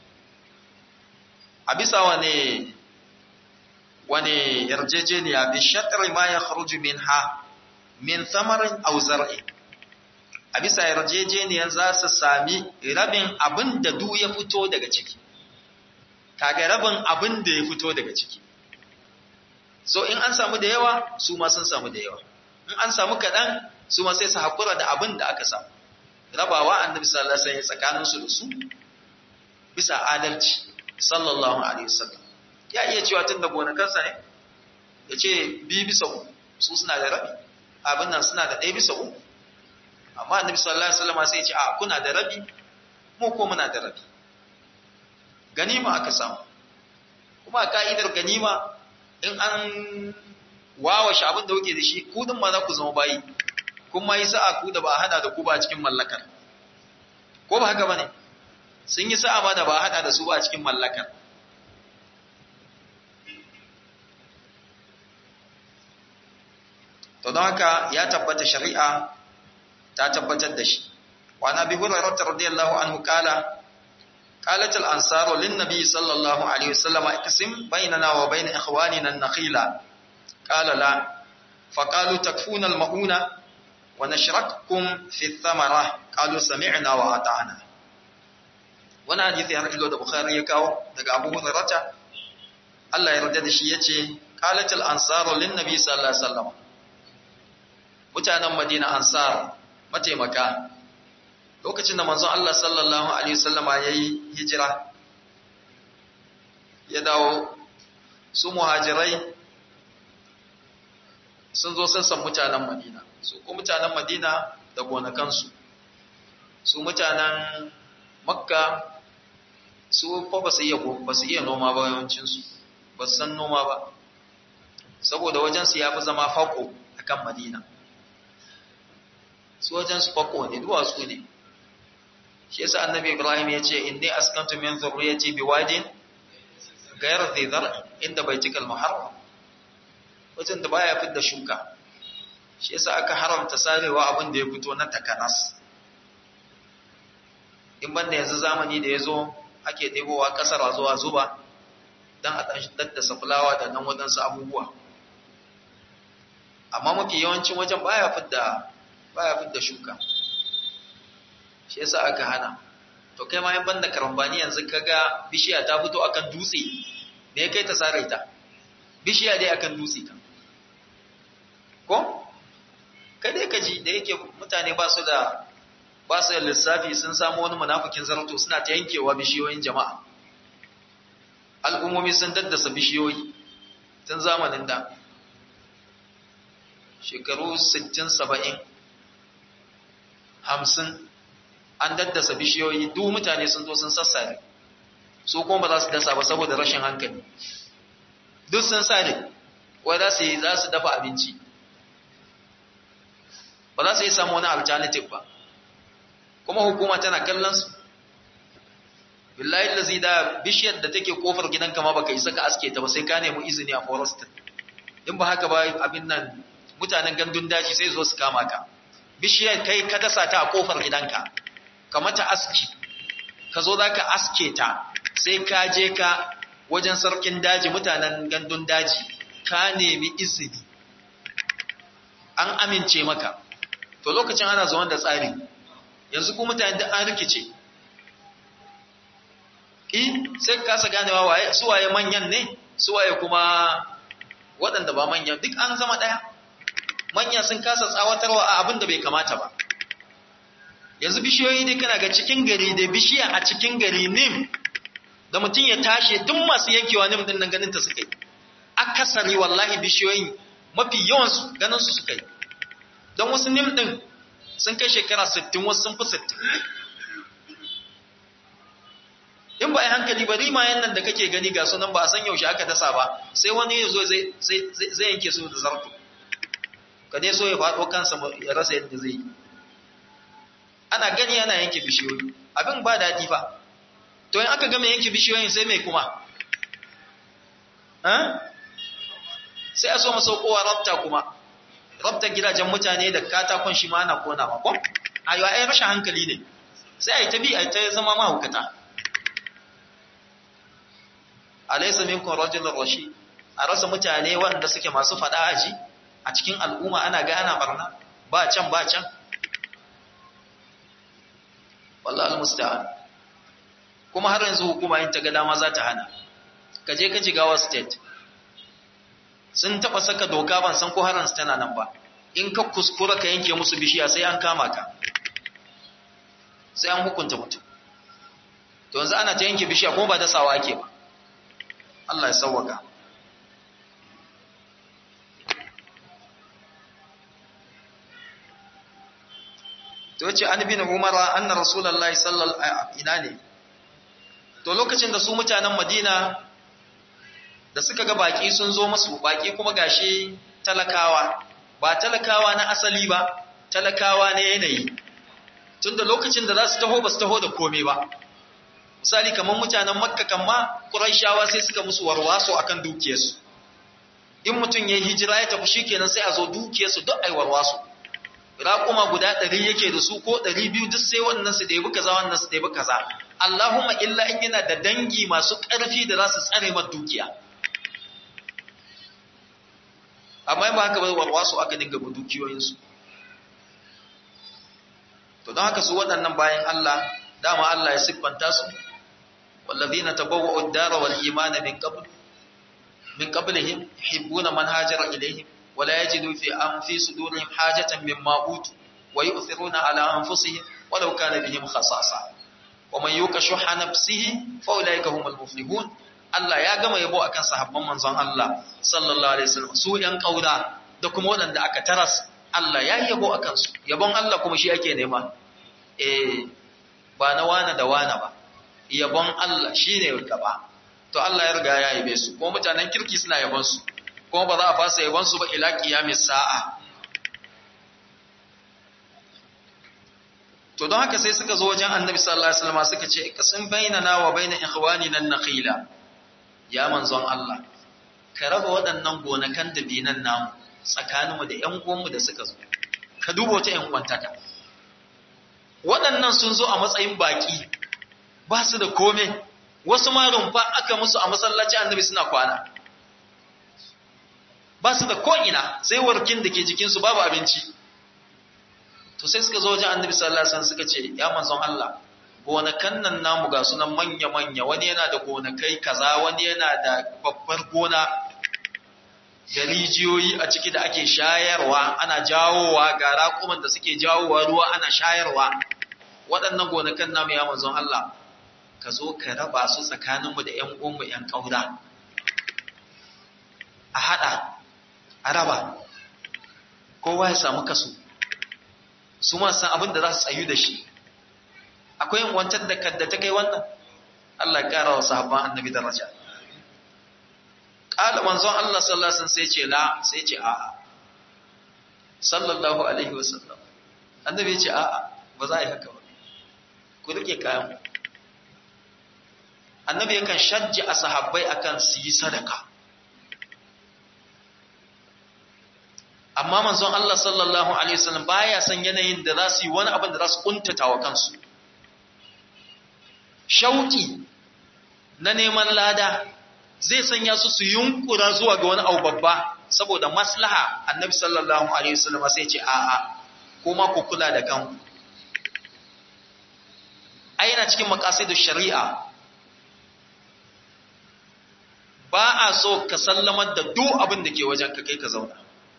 a bisa wane wane yarjejeniya bi shatri ma ya kharuju minha min thamarin aw zar'i a bisa yarjejeniyar za su sami rabin abin da du ya fito daga ciki kaga rabin abin da ya fito daga ciki so in an samu da yawa su ma sun samu da yawa in an samu kaɗan su ma sai su haƙura da abin da aka samu rabawa annabi sallallahu alaihi wasallam tsakanin su da su bisa adalci sallallahu alaihi wasallam ya iya cewa tun da gonakansa ne ya ce bi bisa uku su suna da rabi abin nan suna da ɗaya bisa uku amma annabi sallallahu alaihi wasallam sai ya ce a kuna da rabi mu ko muna da rabi ganima aka samu kuma ka'idar ganima in an wawashe abin da kuke da shi ku din ma za ku zama bayi kuma yi sa'a ku da ba a hada da ku ba cikin mallakar ko ba haka bane sun yi sa'a ma da ba a hada da su ba cikin mallakar to don haka ya tabbata shari'a ta tabbatar da shi wa nabi hurairah radiyallahu anhu kala قالت الأنصار للنبي صلى الله عليه وسلم اقسم بيننا وبين إخواننا النخيلة قال لا فقالوا تكفون المؤونة ونشرككم في الثمرة قالوا سمعنا وأطعنا wani hadisi har ilo da Bukhari ya kawo daga Abu Hurairah Allah ya yarda da shi yace qalatul ansaru lin nabi sallallahu alaihi wasallam mutanen Madina ansar mataimaka lokacin da manzon Allah sallallahu alaihi wasallama yayi hijira ya dawo su muhajirai sun zo sassan mutanen Madina su ko mutanen Madina da gonakansu su mutanen Makka su fa ba su iya ba su iya noma ba yawancin su ba su san noma ba saboda wajen su yafi zama fako akan Madina su wajen su fako ne duwatsu ne shi yasa annabi ibrahim ya ce inni askantu min zurriyati biwadin ghayr dhi dhar inda baitikal muharram wajen da baya fidda shuka shi yasa aka haramta sarewa abin da ya fito na takanas in banda yanzu zamani da yazo ake ɗebowa ƙasar zuwa zuba don a daddasa fulawa da nan waɗansu abubuwa amma mafi yawancin wajen baya fidda baya fidda shuka shi yasa aka hana to kai ma in banda karambani yanzu kaga bishiya ta fito akan dutse me kai ta sare ta bishiya dai akan dutse ka ko kai dai kaji da yake mutane ba su da ba su da lissafi sun samu wani munafikin zarto suna ta yankewa bishiyoyin jama'a al'ummomi sun daddasa bishiyoyi tun zamanin da shekaru 60 70 50 an daddasa bishiyoyi duk mutane sun zo sun sassare su kuma ba za su dasa ba saboda rashin hankali duk sun sare wai za su yi za su dafa abinci ba za su yi samu wani alternative ba kuma hukuma tana kallon su billahi lazi da bishiyar da take kofar gidanka ma baka isa ka aske ta ba sai ka nemi izini a forest in ba haka ba abin nan mutanen gandun daji sai zo su kama ka bishiyar kai ka dasa ta a kofar gidanka ka mata aski ka zo za ka aske ta sai ka je ka wajen sarkin daji mutanen gandun daji ka nemi izini an amince maka to lokacin ana zuwan da tsari yanzu ku mutane da an rikice in sai ka kasa ganewa waye su waye manyan ne su waye kuma waɗanda ba manyan duk an zama ɗaya manya sun kasa tsawatarwa a abin da bai kamata ba yanzu bishiyoyi ne kana ga cikin gari da bishiya a cikin gari nim da mutum ya tashi duk masu yankewa nim din nan ganin ta suka yi akasari wallahi bishiyoyin mafi yawan su ganin su suka yi don wasu nim din sun kai shekara 60 wasu sun fi 60 in ba a hankali ba rimayen nan da kake gani ga sunan ba a san yaushe aka dasa ba sai wani ya zo zai yanke su da zarto ka dai so ya faɗo kansa ya rasa yadda zai yi ana gani ana yanke bishiyoyi abin ba daɗi ba to in aka gama yanke bishiyoyin sai mai kuma sai a so masaukowa rabta kuma rabta gidajen mutane da katakon shi ma ana konawa ko ayo ai rashin hankali ne sai ai ta bi ai ta zama mahaukata alaysa minkum rajulun rashid a rasa mutane wanda suke masu fada aji a cikin al'umma ana ga ana barna ba can ba can wallahi almusta'an kuma har yanzu hukuma in ta ga dama za ta hana ka je ka jigawa state sun taba saka doka ban san ko haran tana nan ba in ka kuskura ka yanke musu bishiya sai an kama ka sai an hukunta mutum to yanzu ana ta yanke bishiya kuma ba da sawa ake ba Allah ya sauwaka to ce an bin umara anna rasulullahi sallallahu alaihi ina ne to lokacin da su mutanen madina da suka ga baki sun zo masu baki kuma gashi talakawa ba talakawa na asali ba talakawa na yanayi tunda lokacin da za su taho ba su taho da komai ba misali kamar mutanen makka kamma quraishawa sai suka musu warwaso akan dukiyarsu in mutum ya hijira ya tafi shikenan sai a zo dukiyarsu duk ai warwaso raƙuma guda ɗari yake da su ko ɗari biyu duk sai wannan su ɗebi kaza wannan su ɗebi kaza Allahumma illa in yana da dangi masu ƙarfi da za su tsare ma dukiya amma ba haka ba warwaso aka dinga bu dukiyoyinsu to don haka su waɗannan bayan Allah dama Allah ya siffanta su wallazina tabawwa'u ad-dara wal imana min qabl min qablihim yuhibbuna man hajara ilayhim ولا يجدوا في أنفي صدورهم حاجة مما أوتوا ويؤثرون على أنفسهم ولو كان بهم خصاصة ومن يوك شح نفسه فأولئك هم المفلحون Allah ya gama yabo akan sahabban manzon Allah sallallahu alaihi wasallam su yan kauda da kuma waɗanda aka taras Allah ya yabo akan su yabon Allah kuma shi ake nema eh ba na wana da wana ba yabon Allah shine gaba to Allah ya riga ya yabe su kuma mutanen kirki suna yabon su kuma ba za a fasa yabansu ba ila kiyamis sa'a to don haka sai suka zo wajen annabi sallallahu alaihi wasallam suka ce kasin bainana wa baina ikhwanina an-nakhila ya manzon Allah ka raba waɗannan gonakan da binan namu tsakaninmu da ƴan uwanmu da suka zo ka duba wata ƴan uwantaka waɗannan sun zo a matsayin baki ba su da kome wasu ma rumfa aka musu a masallaci annabi suna kwana ba su da ko'ina sai warkin da ke jikinsu babu abinci to sai suka zo wajen annabi sallallahu alaihi wasallam suka ce ya manzon Allah gonakan nan namu ga sunan manya-manya wani yana da gonakai kaza wani yana da babbar gona da rijiyoyi a ciki da ake shayarwa ana jawowa ga raƙuman da suke jawowa ruwa ana shayarwa waɗannan gonakan namu ya manzon Allah ka zo ka raba su tsakaninmu da ‘yan uwanmu ‘yan ƙaura a haɗa a raba kowa ya samu kaso su ma san abin da za su tsayu da shi akwai wancan da kadda ta kai wannan Allah ya kara wa sahabban annabi daraja qala manzon Allah sallallahu alaihi wasallam sai ce la sai ce a'a sallallahu alaihi wasallam annabi ya ce a'a ba za a yi haka ba ku rike kayan annabi yakan shajja a sahabbai akan su yi sadaka amma manzon Allah sallallahu alaihi wasallam baya san yanayin da za su yi wani abin da za su kuntata wa kansu shauki na neman lada zai sanya su su yunkura zuwa ga wani abu babba saboda maslaha annabi sallallahu alaihi wasallam sai ce a'a kuma ku kula da kanku ai yana cikin maqasidu shari'a ba a so ka sallamar da duk abin da ke wajen ka kai ka zauna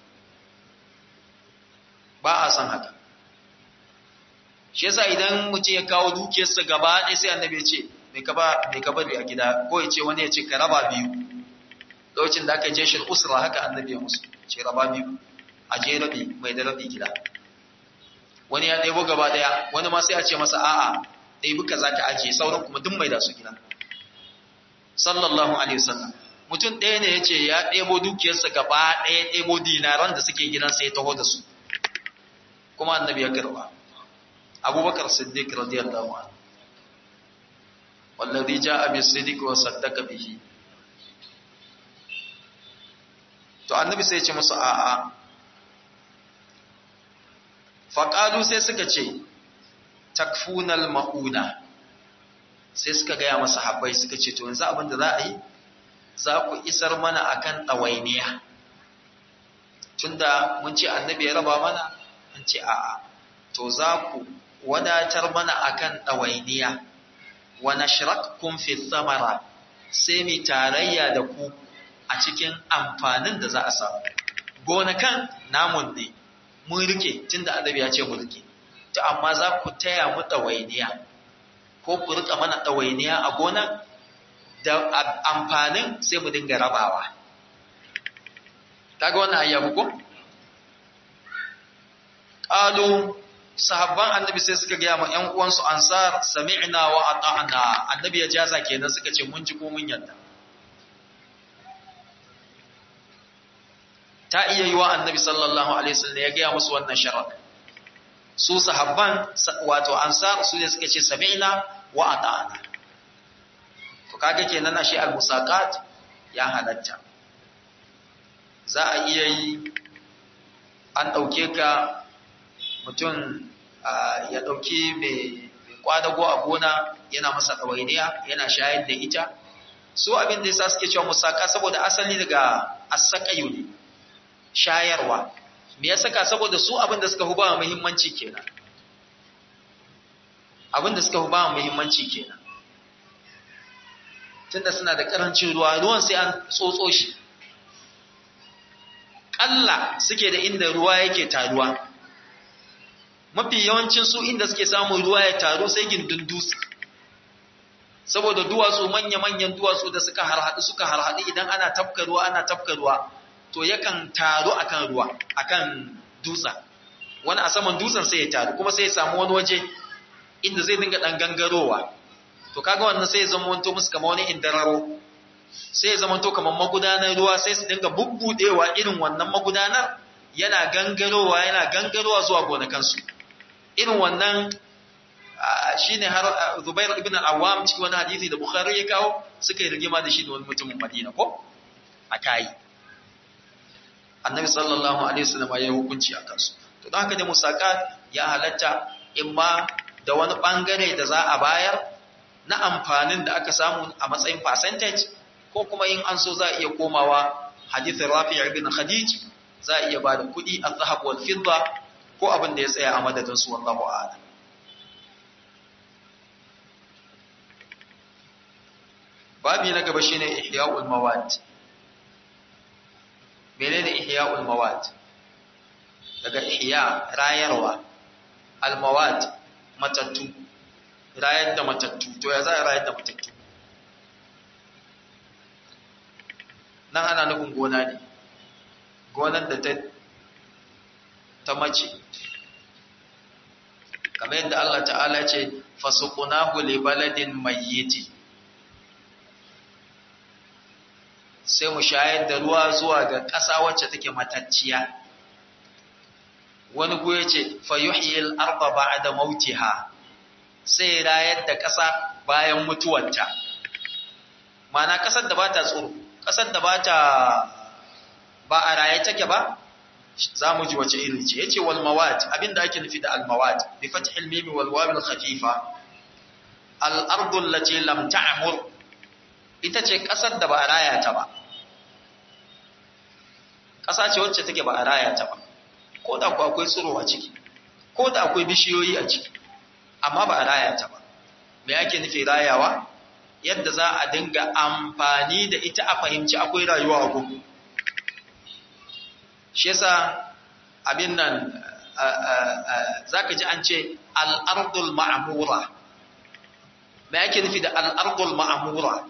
ba a san haka shi yasa idan mutum ya kawo dukiyarsa gaba ɗaya sai annabi ya ce mai ka bari a gida ko ya ce wani ya ce ka raba biyu lokacin da aka je shi usra haka annabi ya musu ce raba biyu a je rabi mai da rabi gida wani ya ɗebo gaba ɗaya wani ma sai a ce masa a'a ɗebi ka za ka ajiye sauran kuma duk mai da su gida sallallahu alaihi wasallam mutum ɗaya ne ya ce ya ɗebo dukiyarsa gaba ɗaya ɗebo dinaran da suke gidansa ya taho da su kuma annabi ya karba abubakar siddiq radiyallahu anhu wallazi jaa bis-sidqi wa saddaqa bihi to annabi sai ya ce musu a'a faqalu sai suka ce takfunal mauna sai suka gaya masa habbai suka ce to yanzu abin da za a yi za ku isar mana akan ɗawainiya tunda mun ce annabi ya raba mana an ce a'a to za ku wadatar mana akan ɗawainiya wa nashrakkum fi thamara sai mu tarayya da ku a cikin amfanin da za a samu gonakan namun ne mun rike tunda annabi ya ce mun rike to amma za ku taya mu ɗawainiya ko ku rika mana ɗawainiya a gonan da amfanin sai mu dinga rabawa kaga wannan ayyabu ko qalu sahabban annabi sai suka gaya ma ƴan uwansu ansar sami'na wa ata'na annabi ya jaza kenan suka ce mun ji ko mun yarda ta iya yi wa annabi sallallahu alaihi wasallam ya gaya musu wannan sharar su sahabban wato ansar su ne suka ce sami'na wa ata'na to kaga kenan ashe al-musaqat ya halatta za a iya yi an dauke ka mutum ya dauki mai kwadago a gona yana masa ɗawainiya yana shayar da ita su abin da yasa suke cewa musaka saboda asali daga asakayu ne shayarwa me ya saka saboda su abin da suka fi ba muhimmanci kenan abin da suka fi ba muhimmanci kenan tunda suna da karancin ruwa ruwan sai an tsotso shi ƙalla suke da inda ruwa yake taruwa mafi yawancin su inda suke samun ruwa ya taru sai gindin dutse saboda duwatsu manya-manyan duwatsu da suka harhaɗu suka harhaɗu idan ana tafka ruwa ana tafka ruwa to yakan taru akan ruwa akan dutsa wani a saman dutsen sai ya taru kuma sai ya samu wani waje inda zai dinga dan gangarowa to kaga wannan sai ya zama wanto musu kamar wani indararo sai ya zama to kamar magudanar ruwa sai su dinga bubbudewa irin wannan magudanar yana gangarowa yana gangarowa zuwa gonakansu irin wannan shine har Zubair ibn al-Awwam cikin wani hadisi da Bukhari ya kawo suka yi rigima da shi da wani mutumin Madina ko akai annabi sallallahu alaihi wasallam ya yi hukunci a kansu to don haka da musaka ya halatta imma da wani bangare da za a bayar na amfanin da aka samu a matsayin percentage ko kuma in an so za a iya komawa hadithin rafi ibn khadij za a iya ba da kuɗi a zahab wal fidda ko abin da ya tsaya a madadin su wallahu a'lam babi na gaba shine ihya'ul mawad menene ihya'ul mawad daga ihya rayarwa al mawad matattu rayar da matattu to ya za a rayar da matattu nan ana nufin gona ne gonar da ta ta mace kamar yadda Allah ta'ala ce fasuqnahu li baladin mayyiti sai mu shayar da ruwa zuwa ga ƙasa wacce take matacciya wani goye ce fayuhyil arda ba'da mautiha sai rayar da ƙasa bayan mutuwarta mana ƙasar da bata tsoro ƙasar da bata ba a raye take ba za mu ji wace iri ce yace wal mawad abinda ake nufi da al mawad bi fathil mim wal waw al khafifa al ardu allati lam ta'mur ita ce ƙasar da ba a raya ta ba ƙasa ce wacce take ba a raya ta ba ko da ku akwai tsiro a ciki ko da akwai bishiyoyi a ciki amma ba a raya ta ba me ake nufi rayawa yadda za a dinga amfani da ita a fahimci akwai rayuwa a gugu shi yasa abin nan zaka ji an ce al'ardul ma'amura me ake nufi da al'ardul ma'amura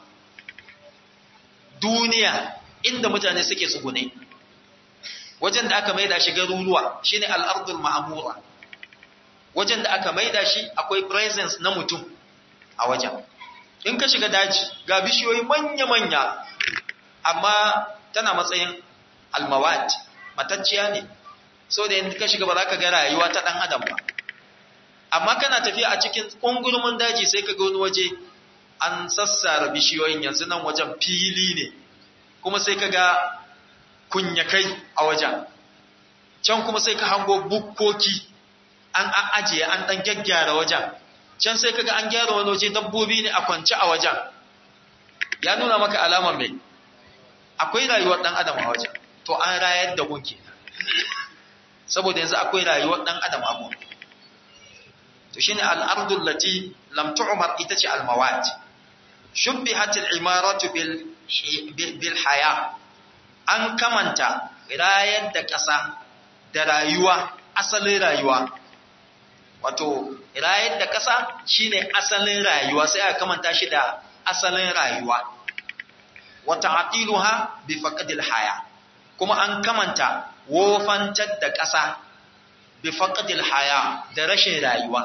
duniya inda mutane suke tsugune wajen da aka maida shi garuruwa shine al'ardul ma'amura wajen da aka maida shi akwai presence na mutum a wajen in ka shiga daji ga bishiyoyi manya-manya amma tana matsayin almawad matacciya ne so da in ka shiga ba za ka ga rayuwa ta ɗan adam ba amma kana tafiya a cikin ƙungurmin daji sai ka ga wani waje an sassara bishiyoyin yanzu nan wajen fili ne kuma sai ka ga kunyakai a wajen can kuma sai ka hango bukkoki an ajiye an ɗan gyaggyara wajen can sai ka ga an gyara wani waje dabbobi ne a kwance a wajen ya nuna maka alamar mai akwai rayuwar ɗan adam a wajen to an rayar da gunki saboda yanzu akwai rayuwar ɗan adam a gunki to shine al-ardul lati lam tu'mar ita ce al-mawat shubbihat al-imaratu bil bil haya an kamanta rayar da ƙasa da rayuwa asalin rayuwa wato rayar da ƙasa shine asalin rayuwa sai aka kamanta shi da asalin rayuwa wa ta'tiluha bi faqdil haya kuma an kamanta wofantar da ƙasa bi faqdil haya da rashin rayuwa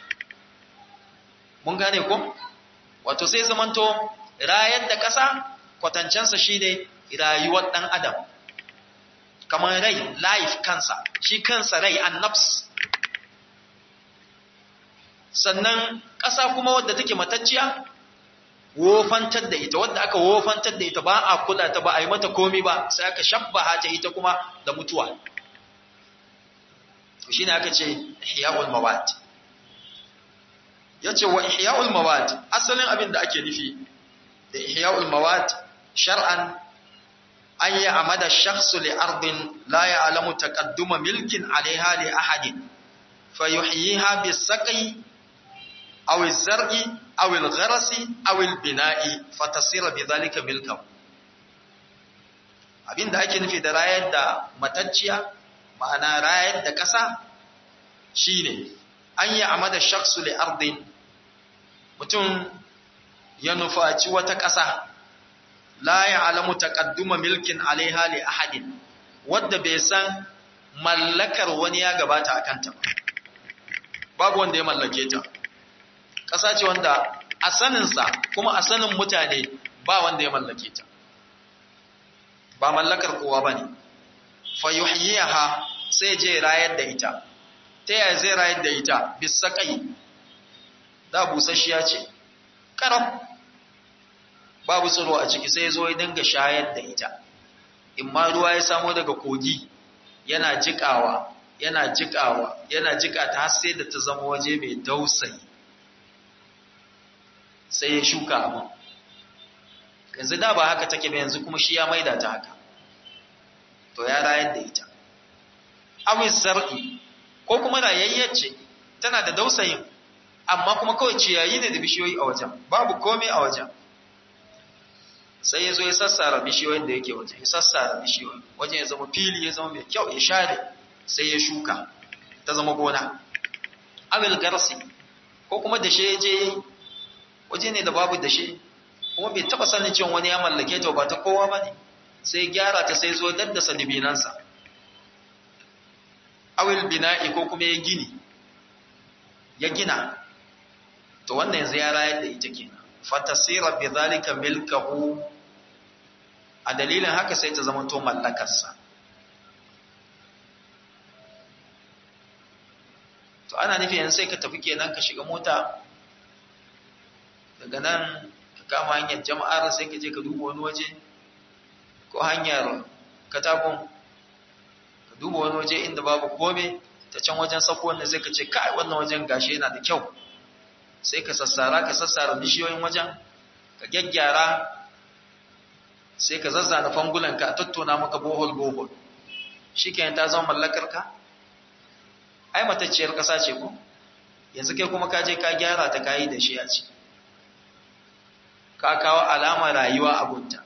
mun gane ko wato sai zamanto rayar da ƙasa kwatancensa shine rayuwar ɗan adam kamar rai life kansa shi kansa rai an nafs sannan ƙasa kuma wadda take matacciya wofantar da ita wadda aka wofantar da ita ba a kula ta ba a yi mata komi ba sai aka shabbaha ta ita kuma da mutuwa shi ne aka ce ihya'ul mawad ya ce wa ihya'ul mawad asalin abin da ake nufi da ihya'ul mawad shar'an an yi amada shakhsu li ardin la ya'lamu taqadduma milkin alaiha li ahadin fa yuhyiha bis saqi aw az-zar'i aw al-gharasi aw al-bina'i fa tasira bi dhalika milkan abinda ake nufi da rayar da matacciya ma'ana rayar da ƙasa shine an yi amada shakhsu li ardin mutum ya nufaci wata ƙasa la ya'lamu taqadduma milkin alaiha li ahadin wanda bai san mallakar wani ya gabata akan ta babu wanda ya mallake ta ƙasa ce wanda a saninsa kuma a sanin mutane ba wanda ya mallake ta ba mallakar kowa ba ne fa yuhyiha sai je rayar da ita ta yaya zai rayar da ita bisakai da busasshiya ce karam babu tsiro a ciki sai zo ya dinga shayar da ita in ma ruwa ya samo daga kogi yana jikawa yana jikawa yana jika ta har sai da ta zama waje mai dausayi sai ya shuka abin yanzu da ba haka take ba yanzu kuma shi ya maida ta haka to ya rayar da ita awin zar'i ko kuma rayayyar ce tana da dausayin amma kuma kawai ciyayi ne da bishiyoyi a wajen babu komai a wajen sai ya zo ya sassara bishiyoyin da yake wajen ya sassara bishiyoyi wajen ya zama fili ya zama mai kyau ya share sai ya shuka ta zama gona awil garsi ko kuma da shi je waje ne da babu da shi kuma bai taba sanin cewa wani ya mallake ta ba ta kowa ba ne sai gyara ta sai zo daddasa dibinansa awil bina'i ko kuma ya gini ya gina to wannan yanzu ya rayar da ita kenan fatasira bi zalika milkahu a dalilin haka sai ta zama to mallakarsa to ana nufi yanzu sai ka tafi kenan ka shiga mota daga nan ka kama hanyar jama'ar sai ka je ka duba wani waje ko hanyar katakon ka duba wani waje inda babu kome ta can wajen sako wanda zai ka ce kai wannan wajen gashi yana da kyau sai ka sassara ka sassara bishiyoyin wajen ka gyaggyara sai ka zazzana fangulanka a tattona maka bohol bohol shi ta zama mallakar ka ai matacciyar ƙasa ce ko yanzu kai kuma ka je ka gyara ta kayi da shi a ci ka kawo alama rayuwa a gunta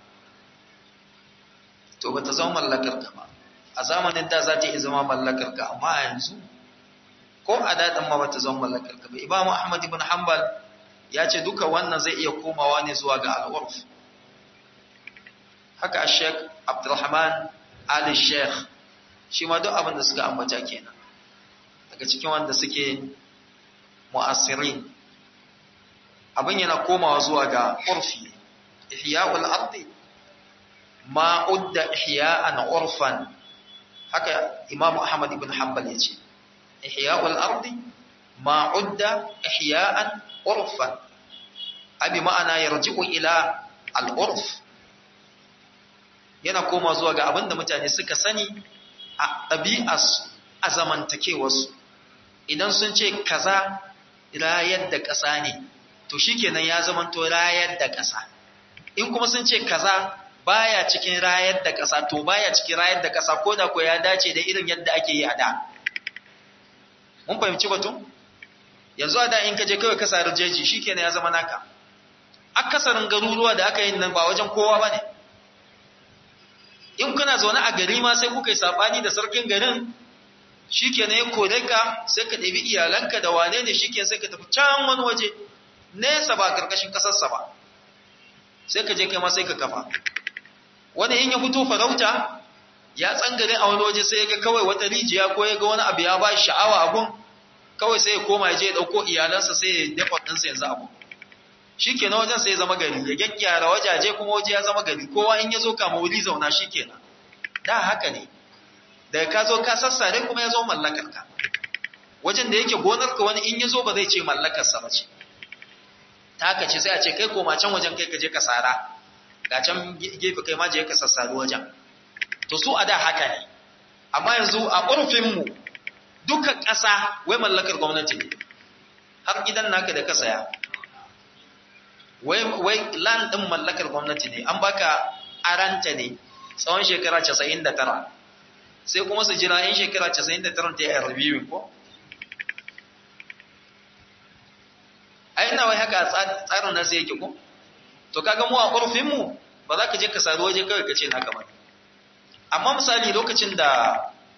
to ba ta zama mallakar ka ba a zamanin da za ta iya zama mallakar ka amma a yanzu ko a daɗin ma ba ta zama mallakar ka ba imamu ahmad ibn hanbal ya ce duka wannan zai iya komawa ne zuwa ga al'urf haka a sheikh abdulrahman ali sheikh shi ma duk abin da suka ambata kenan daga cikin wanda suke mu'assirin abin yana komawa zuwa ga urfi ihya'ul ardi ma udda ihya'an urfan haka imamu ahmad ibn hanbal yace ihya'ul ardi ma udda ihya'an urfan abi ma'ana yarji'u ila al-urf yana koma zuwa ga abin da mutane suka sani a ɗabi'arsu a zamantakewarsu idan sun ce kaza rayar da ƙasa ne to shikenan ya zamanto rayar da ƙasa in kuma sun ce kaza baya cikin rayar da ƙasa to baya cikin rayar da ƙasa ko da ko ya dace da irin yadda ake yi a da mun fahimci batun yanzu a da in ka je kawai ka sari jeji shikenan ya zama naka akasarin garuruwa da aka yi nan ba wajen kowa bane in kuna zaune a gari ma sai kuka yi sabani da sarkin garin shikenan ya kore ka sai ka ɗabi iyalanka da wane ne shikenan sai ka tafi can wani waje nesa ba karkashin ƙasarsa ba sai ka je kai ma sai ka kafa wani in ya fito farauta ya tsangare a wani waje sai ya ga kawai wata rijiya ko ya ga wani abu ya ba sha'awa abun kawai sai ya koma ya je ya ɗauko iyalansa sai ya dafa ɗinsa yanzu abu shi kenan wajen sai ya zama gari ya gyaggyara wajaje kuma waje ya zama gari kowa in ya zo kama wuri zauna shi kenan da haka ne daga ka zo ka sassare kuma ya zo mallakarka wajen da yake gonarka wani in ya zo ba zai ce mallakarsa ba ce ta haka ce sai a ce kai koma can wajen kai ka je ka sara ga can gefe kai ma je ka sassari wajen to su a da haka ne amma yanzu a ƙurfinmu duka ƙasa wai mallakar gwamnati ne har gidan naka da ka saya wai wai land ɗin mallakar gwamnati ne an baka aranta ne tsawon shekara 99 sai kuma su jira in shekara 99 ta yi reviewing ko ai ina wai haka tsarin nasu yake ko to kaga mu a ƙurfin mu ba za ka je ka sari waje kawai ka ce na kamar amma misali lokacin da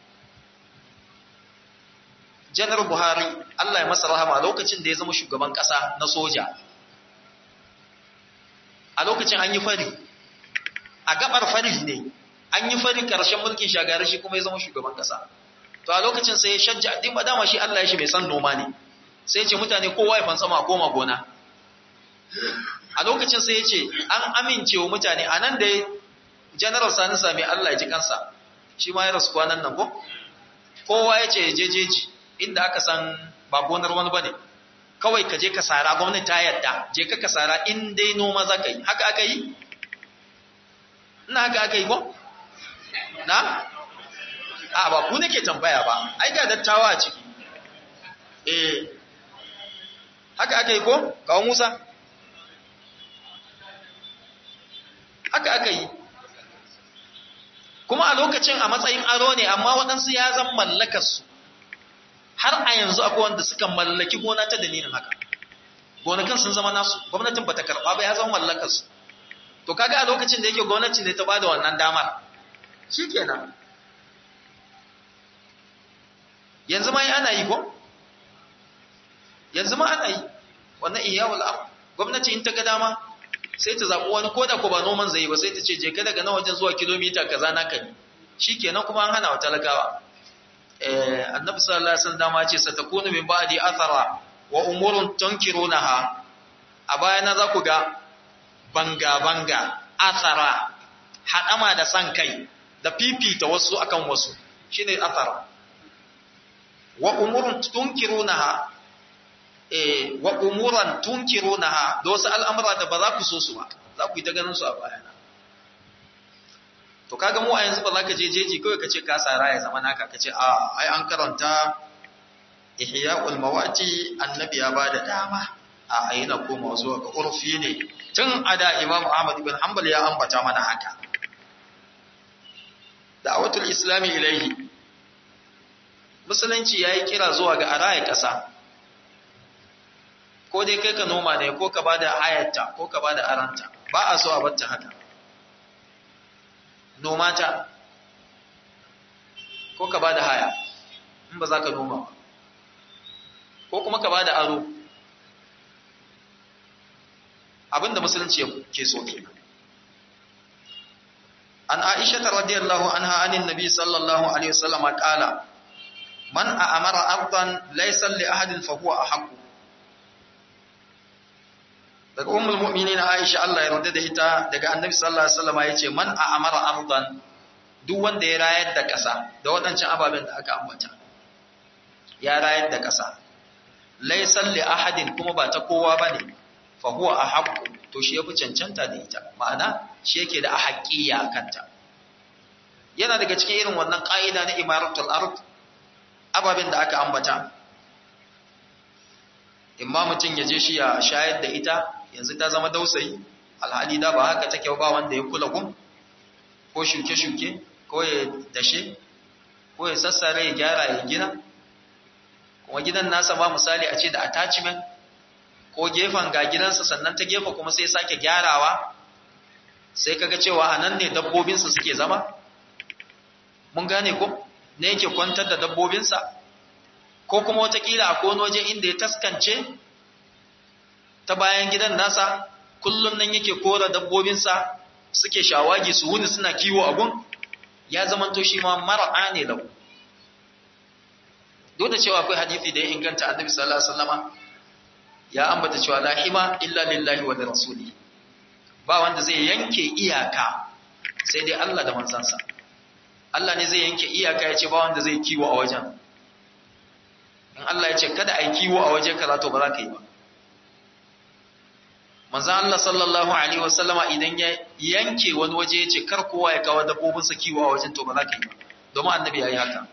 janar buhari allah ya masa rahama lokacin da ya zama shugaban ƙasa na soja a lokacin an yi fari a gabar fari ne an yi fari ƙarshen mulkin shagari shi kuma ya zama shugaban ƙasa to a lokacin sai ya shajja din ba dama shi allah ya shi mai san noma ne sai ce mutane kowa ya fansama koma gona a lokacin sai ya ce an amince wa mutane a nan da general sani sami Allah ya ji kansa shi ma ya rasu kwanan nan ko kowa ya ce jejeji inda aka san ba gonar wani bane kawai ka je ka sara gwamnati ta yadda je ka ka sara in dai noma za ka yi haka aka yi ina haka aka yi ko na a ba ku nake tambaya ba ai ga dattawa a ciki eh haka aka yi ko kawo musa haka aka yi kuma a lokacin a matsayin aro ne amma waɗansu ya zan mallakarsu har a yanzu akwai wanda suka mallaki gona ta dalilin haka gonakin sun zama nasu gwamnatin bata karɓa ba ya zama mallakarsu to kaga a lokacin da yake gwamnati ne ta ba da wannan damar shikenan yanzu ma ana yi ko yanzu ma ana yi wannan iyawul am gwamnati in ta ga dama sai ta zaɓi wani ko da ko ba noman zai ba sai ta ce je ka daga nan wajen zuwa kilomita kaza naka ne shikenan kuma an hana wa talakawa eh annabi sallallahu alaihi wasallam dama ce satakunu min ba'di athara wa umurun tunkirunaha a baya na za ku ga banga banga athara hadama da san kai da fifita wasu akan wasu shine athara wa umurun tunkirunaha eh wa umuran tunkirunaha da wasu al'amura da ba za ku so su ba za ku yi ta ganin su a bayana to kaga mu a yanzu ba za ka je jeji kawai ka ce ka sara ya zama naka ka ce a ai an karanta ihya'ul mawati annabi ya bada dama a aina koma zuwa ga urfi ne tun ada imam ahmad ibn hanbal ya ambata mana haka da'watul islami ilaihi musulunci yayi kira zuwa ga araya kasa ko dai kai ka noma ne ko ka bada hayarta ko ka bada aranta ba a so a bacci haka noma ta ko ka bada haya in ba za ka noma ba ko kuma ka bada aro abinda musulunci ke so kenan an aisha radiyallahu anha anin nabi sallallahu alaihi wasallam qala man a'amara ardan laysa li ahadin fa huwa ahqqu daga ummul mu'minin Aisha Allah ya yarda da ita daga Annabi sallallahu alaihi wasallam yace man a'amara ardan duk wanda ya rayar da ƙasa da waɗancan ababen da aka ambata ya rayar da ƙasa laysa li ahadin kuma ba ta kowa bane fa huwa ahaqqu to shi yafi cancanta da ita ma'ana shi yake da ahaqqiya kanta yana daga cikin irin wannan ƙa'ida na imaratul ard ababen da aka ambata imma mutum ya je shi ya shayar da ita yanzu ta zama dausayi alhali da ba haka take ba wanda ya kula gun ko shuke-shuke ko ya dashe ko ya sassare ya gyara ya gina kuma gidan nasa ba misali a ce da attachment ko gefen ga gidansa sannan ta gefe kuma sai sake gyarawa sai kaga cewa a nan ne dabbobinsa suke zama mun gane ko ne yake kwantar da dabbobinsa ko kuma watakila a wani waje inda ya taskance ta bayan gidan nasa kullum nan yake kora dabbobinsa suke shawagi su wuni suna kiwo a gun ya zamanto shi ma mar'a ne lau duk da cewa akwai hadisi da ya inganta annabi sallallahu alaihi wasallama ya ambata cewa la hima illa lillahi wa rasuli ba wanda zai yanke iyaka sai dai Allah da manzansa Allah ne zai yanke iyaka ya ce ba wanda zai kiwo a wajen in Allah ya ce kada a yi kiwo a waje kaza to ba za ka yi ba manzan Allah sallallahu alaihi wasallama idan ya yanke wani waje ya ce kar kowa ya kawo dabbobinsa kiwo a wajen to ba za ka yi ba domin annabi ya yi haka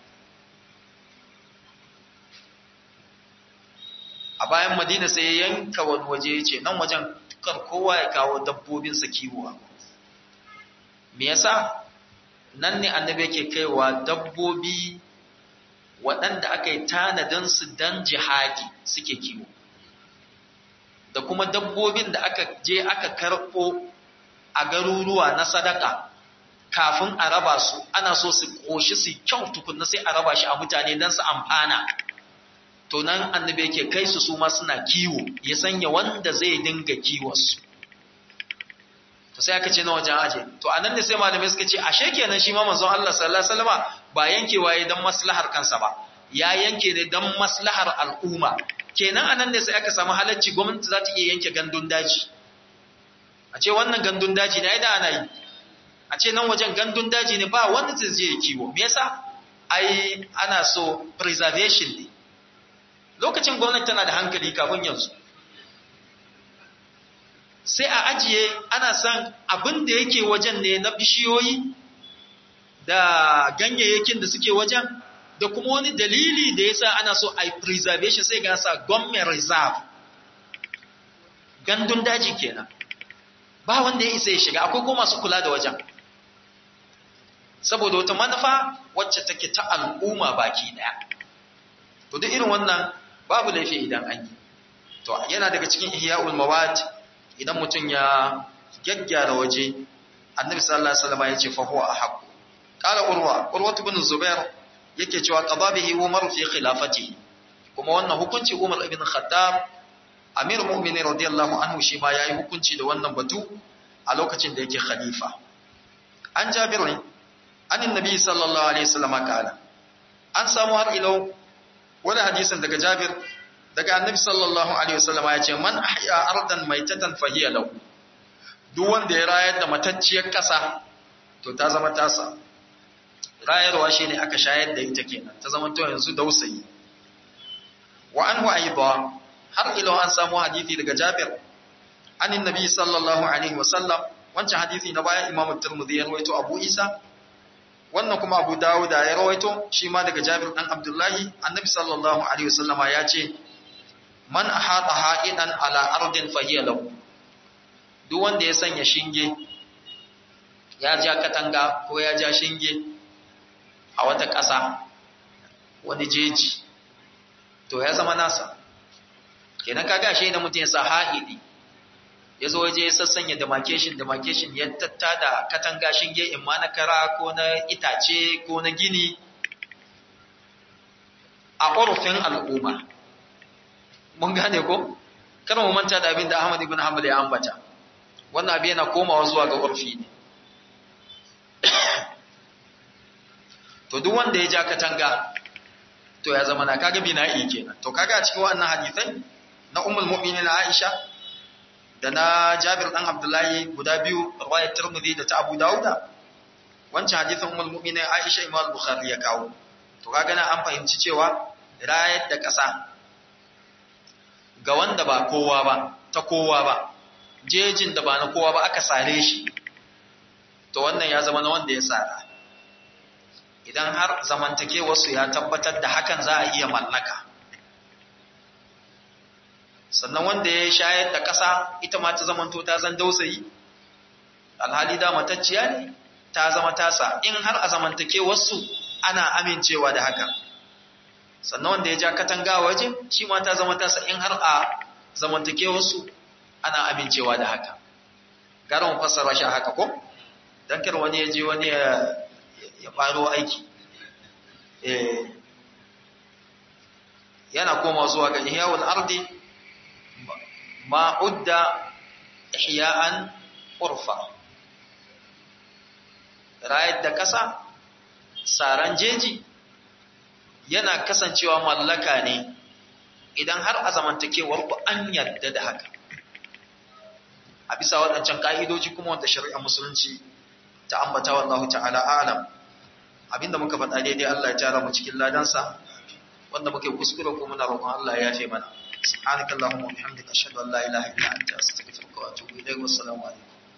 a bayan madina sai ya yanka wani waje ya ce nan wajen kar kowa ya kawo dabbobinsa kiwo me yasa nan ne annabi yake kaiwa dabbobi waɗanda aka yi tanadinsu don jihadi suke kiwo da kuma dabbobin da aka je aka karɓo a garuruwa na sadaka kafin a raba su ana so su ƙoshi su kyau tukunna sai a raba shi a mutane don su amfana to nan annabi yake kai su su ma suna kiwo ya sanya wanda zai dinga kiwonsu to sai aka ce na wajen aje to anan ne sai malamai suka ce ashe kenan shi ma manzon Allah sallallahu alaihi wasallam ba yankewa yayin dan maslahar kansa ba ya yanke ne dan maslahar al'umma kenan anan ne sai aka samu halacci gwamnati za ta iya yanke gandun daji a ce wannan gandun daji ne ai da ana yi a ce nan wajen gandun daji ne ba wanda zai je kiwo me yasa ai ana so preservation ne lokacin gwamnati tana da hankali kafin yanzu sai a ajiye ana san abin da yake wajen ne na bishiyoyi da ganyayyakin da suke wajen da kuma wani dalili da yasa ana so a preservation sai ga sa government reserve gandun daji kenan ba wanda ya isa ya shiga akwai kuma masu kula da wajen saboda wata manufa wacce take ta al'umma baki daya to duk irin wannan babu laifi idan an yi to yana daga cikin ihya'ul mawad idan mutum ya gyaggyara waje annabi sallallahu alaihi wasallam ya ce fa huwa ahaq qala urwa urwa ibn zubair yake cewa qada bihi umar fi khilafatihi kuma wannan hukunci umar ibn khattab amir mu'minin radiyallahu anhu shi ma yayi hukunci da wannan batu a lokacin da yake khalifa an jabir ne an annabi sallallahu alaihi wasallam kala an samu har ilo wani hadisin daga jabir daga annabi sallallahu alaihi wasallam ya ce man ahya ardan maitatan fahiya lahu duk wanda ya rayar da matacciyar kasa to ta zama tasa rayarwa shine aka shayar da ita kenan ta zama to yanzu dausayi wa anhu aidan har ilo an samu hadisi daga jabir anin nabi sallallahu alaihi wasallam wancan hadisi na baya imamu tirmidhi ya rawaito abu isa wannan kuma abu dawud ya rawaito shi ma daga jabir dan abdullahi annabi sallallahu alaihi wasallama ya ce man ahata ha'idan ala ardin fahiya lahu duk wanda ya sanya shinge ya ja katanga ko ya ja shinge a wata ƙasa wani jeji to ya zama nasa kenan kaga shi da mutum ya sa ha'idi ya zo waje ya sassanya demarcation demarcation ya tatta da katanga shinge in ma na kara ko na itace ko na gini a ƙorufin al'umma mun gane ko kar mu manta da abin da Ahmad ibn Hanbal ya ambata wannan abin yana komawa zuwa ga urfi ne to duk wanda ya ja katanga to ya zama na kaga bina'i kenan to kaga a cikin wannan hadisai na ummul mu'minin Aisha da na Jabir dan Abdullahi guda biyu riwayat Tirmidhi da ta Abu Dawuda wancan hadisin ummul mu'minin Aisha Imam Bukhari ya kawo to kaga na an fahimci cewa rayar da ƙasa ga wanda ba kowa ba ta kowa ba jejin da ba na kowa ba aka sare shi to wannan ya zama na wanda ya sara idan har zamantakewarsu ya tabbatar da hakan za a iya mallaka sannan wanda ya shayar da ƙasa ita ma ta zamanto ta zan dausayi alhali da matacciya ne ta zama tasa in har a zamantakewarsu ana amincewa da haka sannan wanda ya ja katanga waje shi ma ta zama tasa in har a zamantakewarsu ana amincewa da haka gara mu fassara shi haka ko dan kar wani ya je wani ya ya faro aiki eh yana koma zuwa ga ihya'ul ardi ma udda ihya'an urfa rayar da kasa saran jeji yana kasancewa mallaka ne idan har a zamantakewar ku an yarda da haka a bisa waɗancan ka'idoji kuma wanda shari'ar musulunci ta ambata wallahu ta'ala alam abinda muka faɗa daidai Allah ya tara mu cikin ladansa wanda muke kuskure ko muna roƙon Allah ya yafe mana subhanakallahumma wa bihamdika ashhadu an la ilaha illa anta astaghfiruka wa atubu ilayk wassalamu alaikum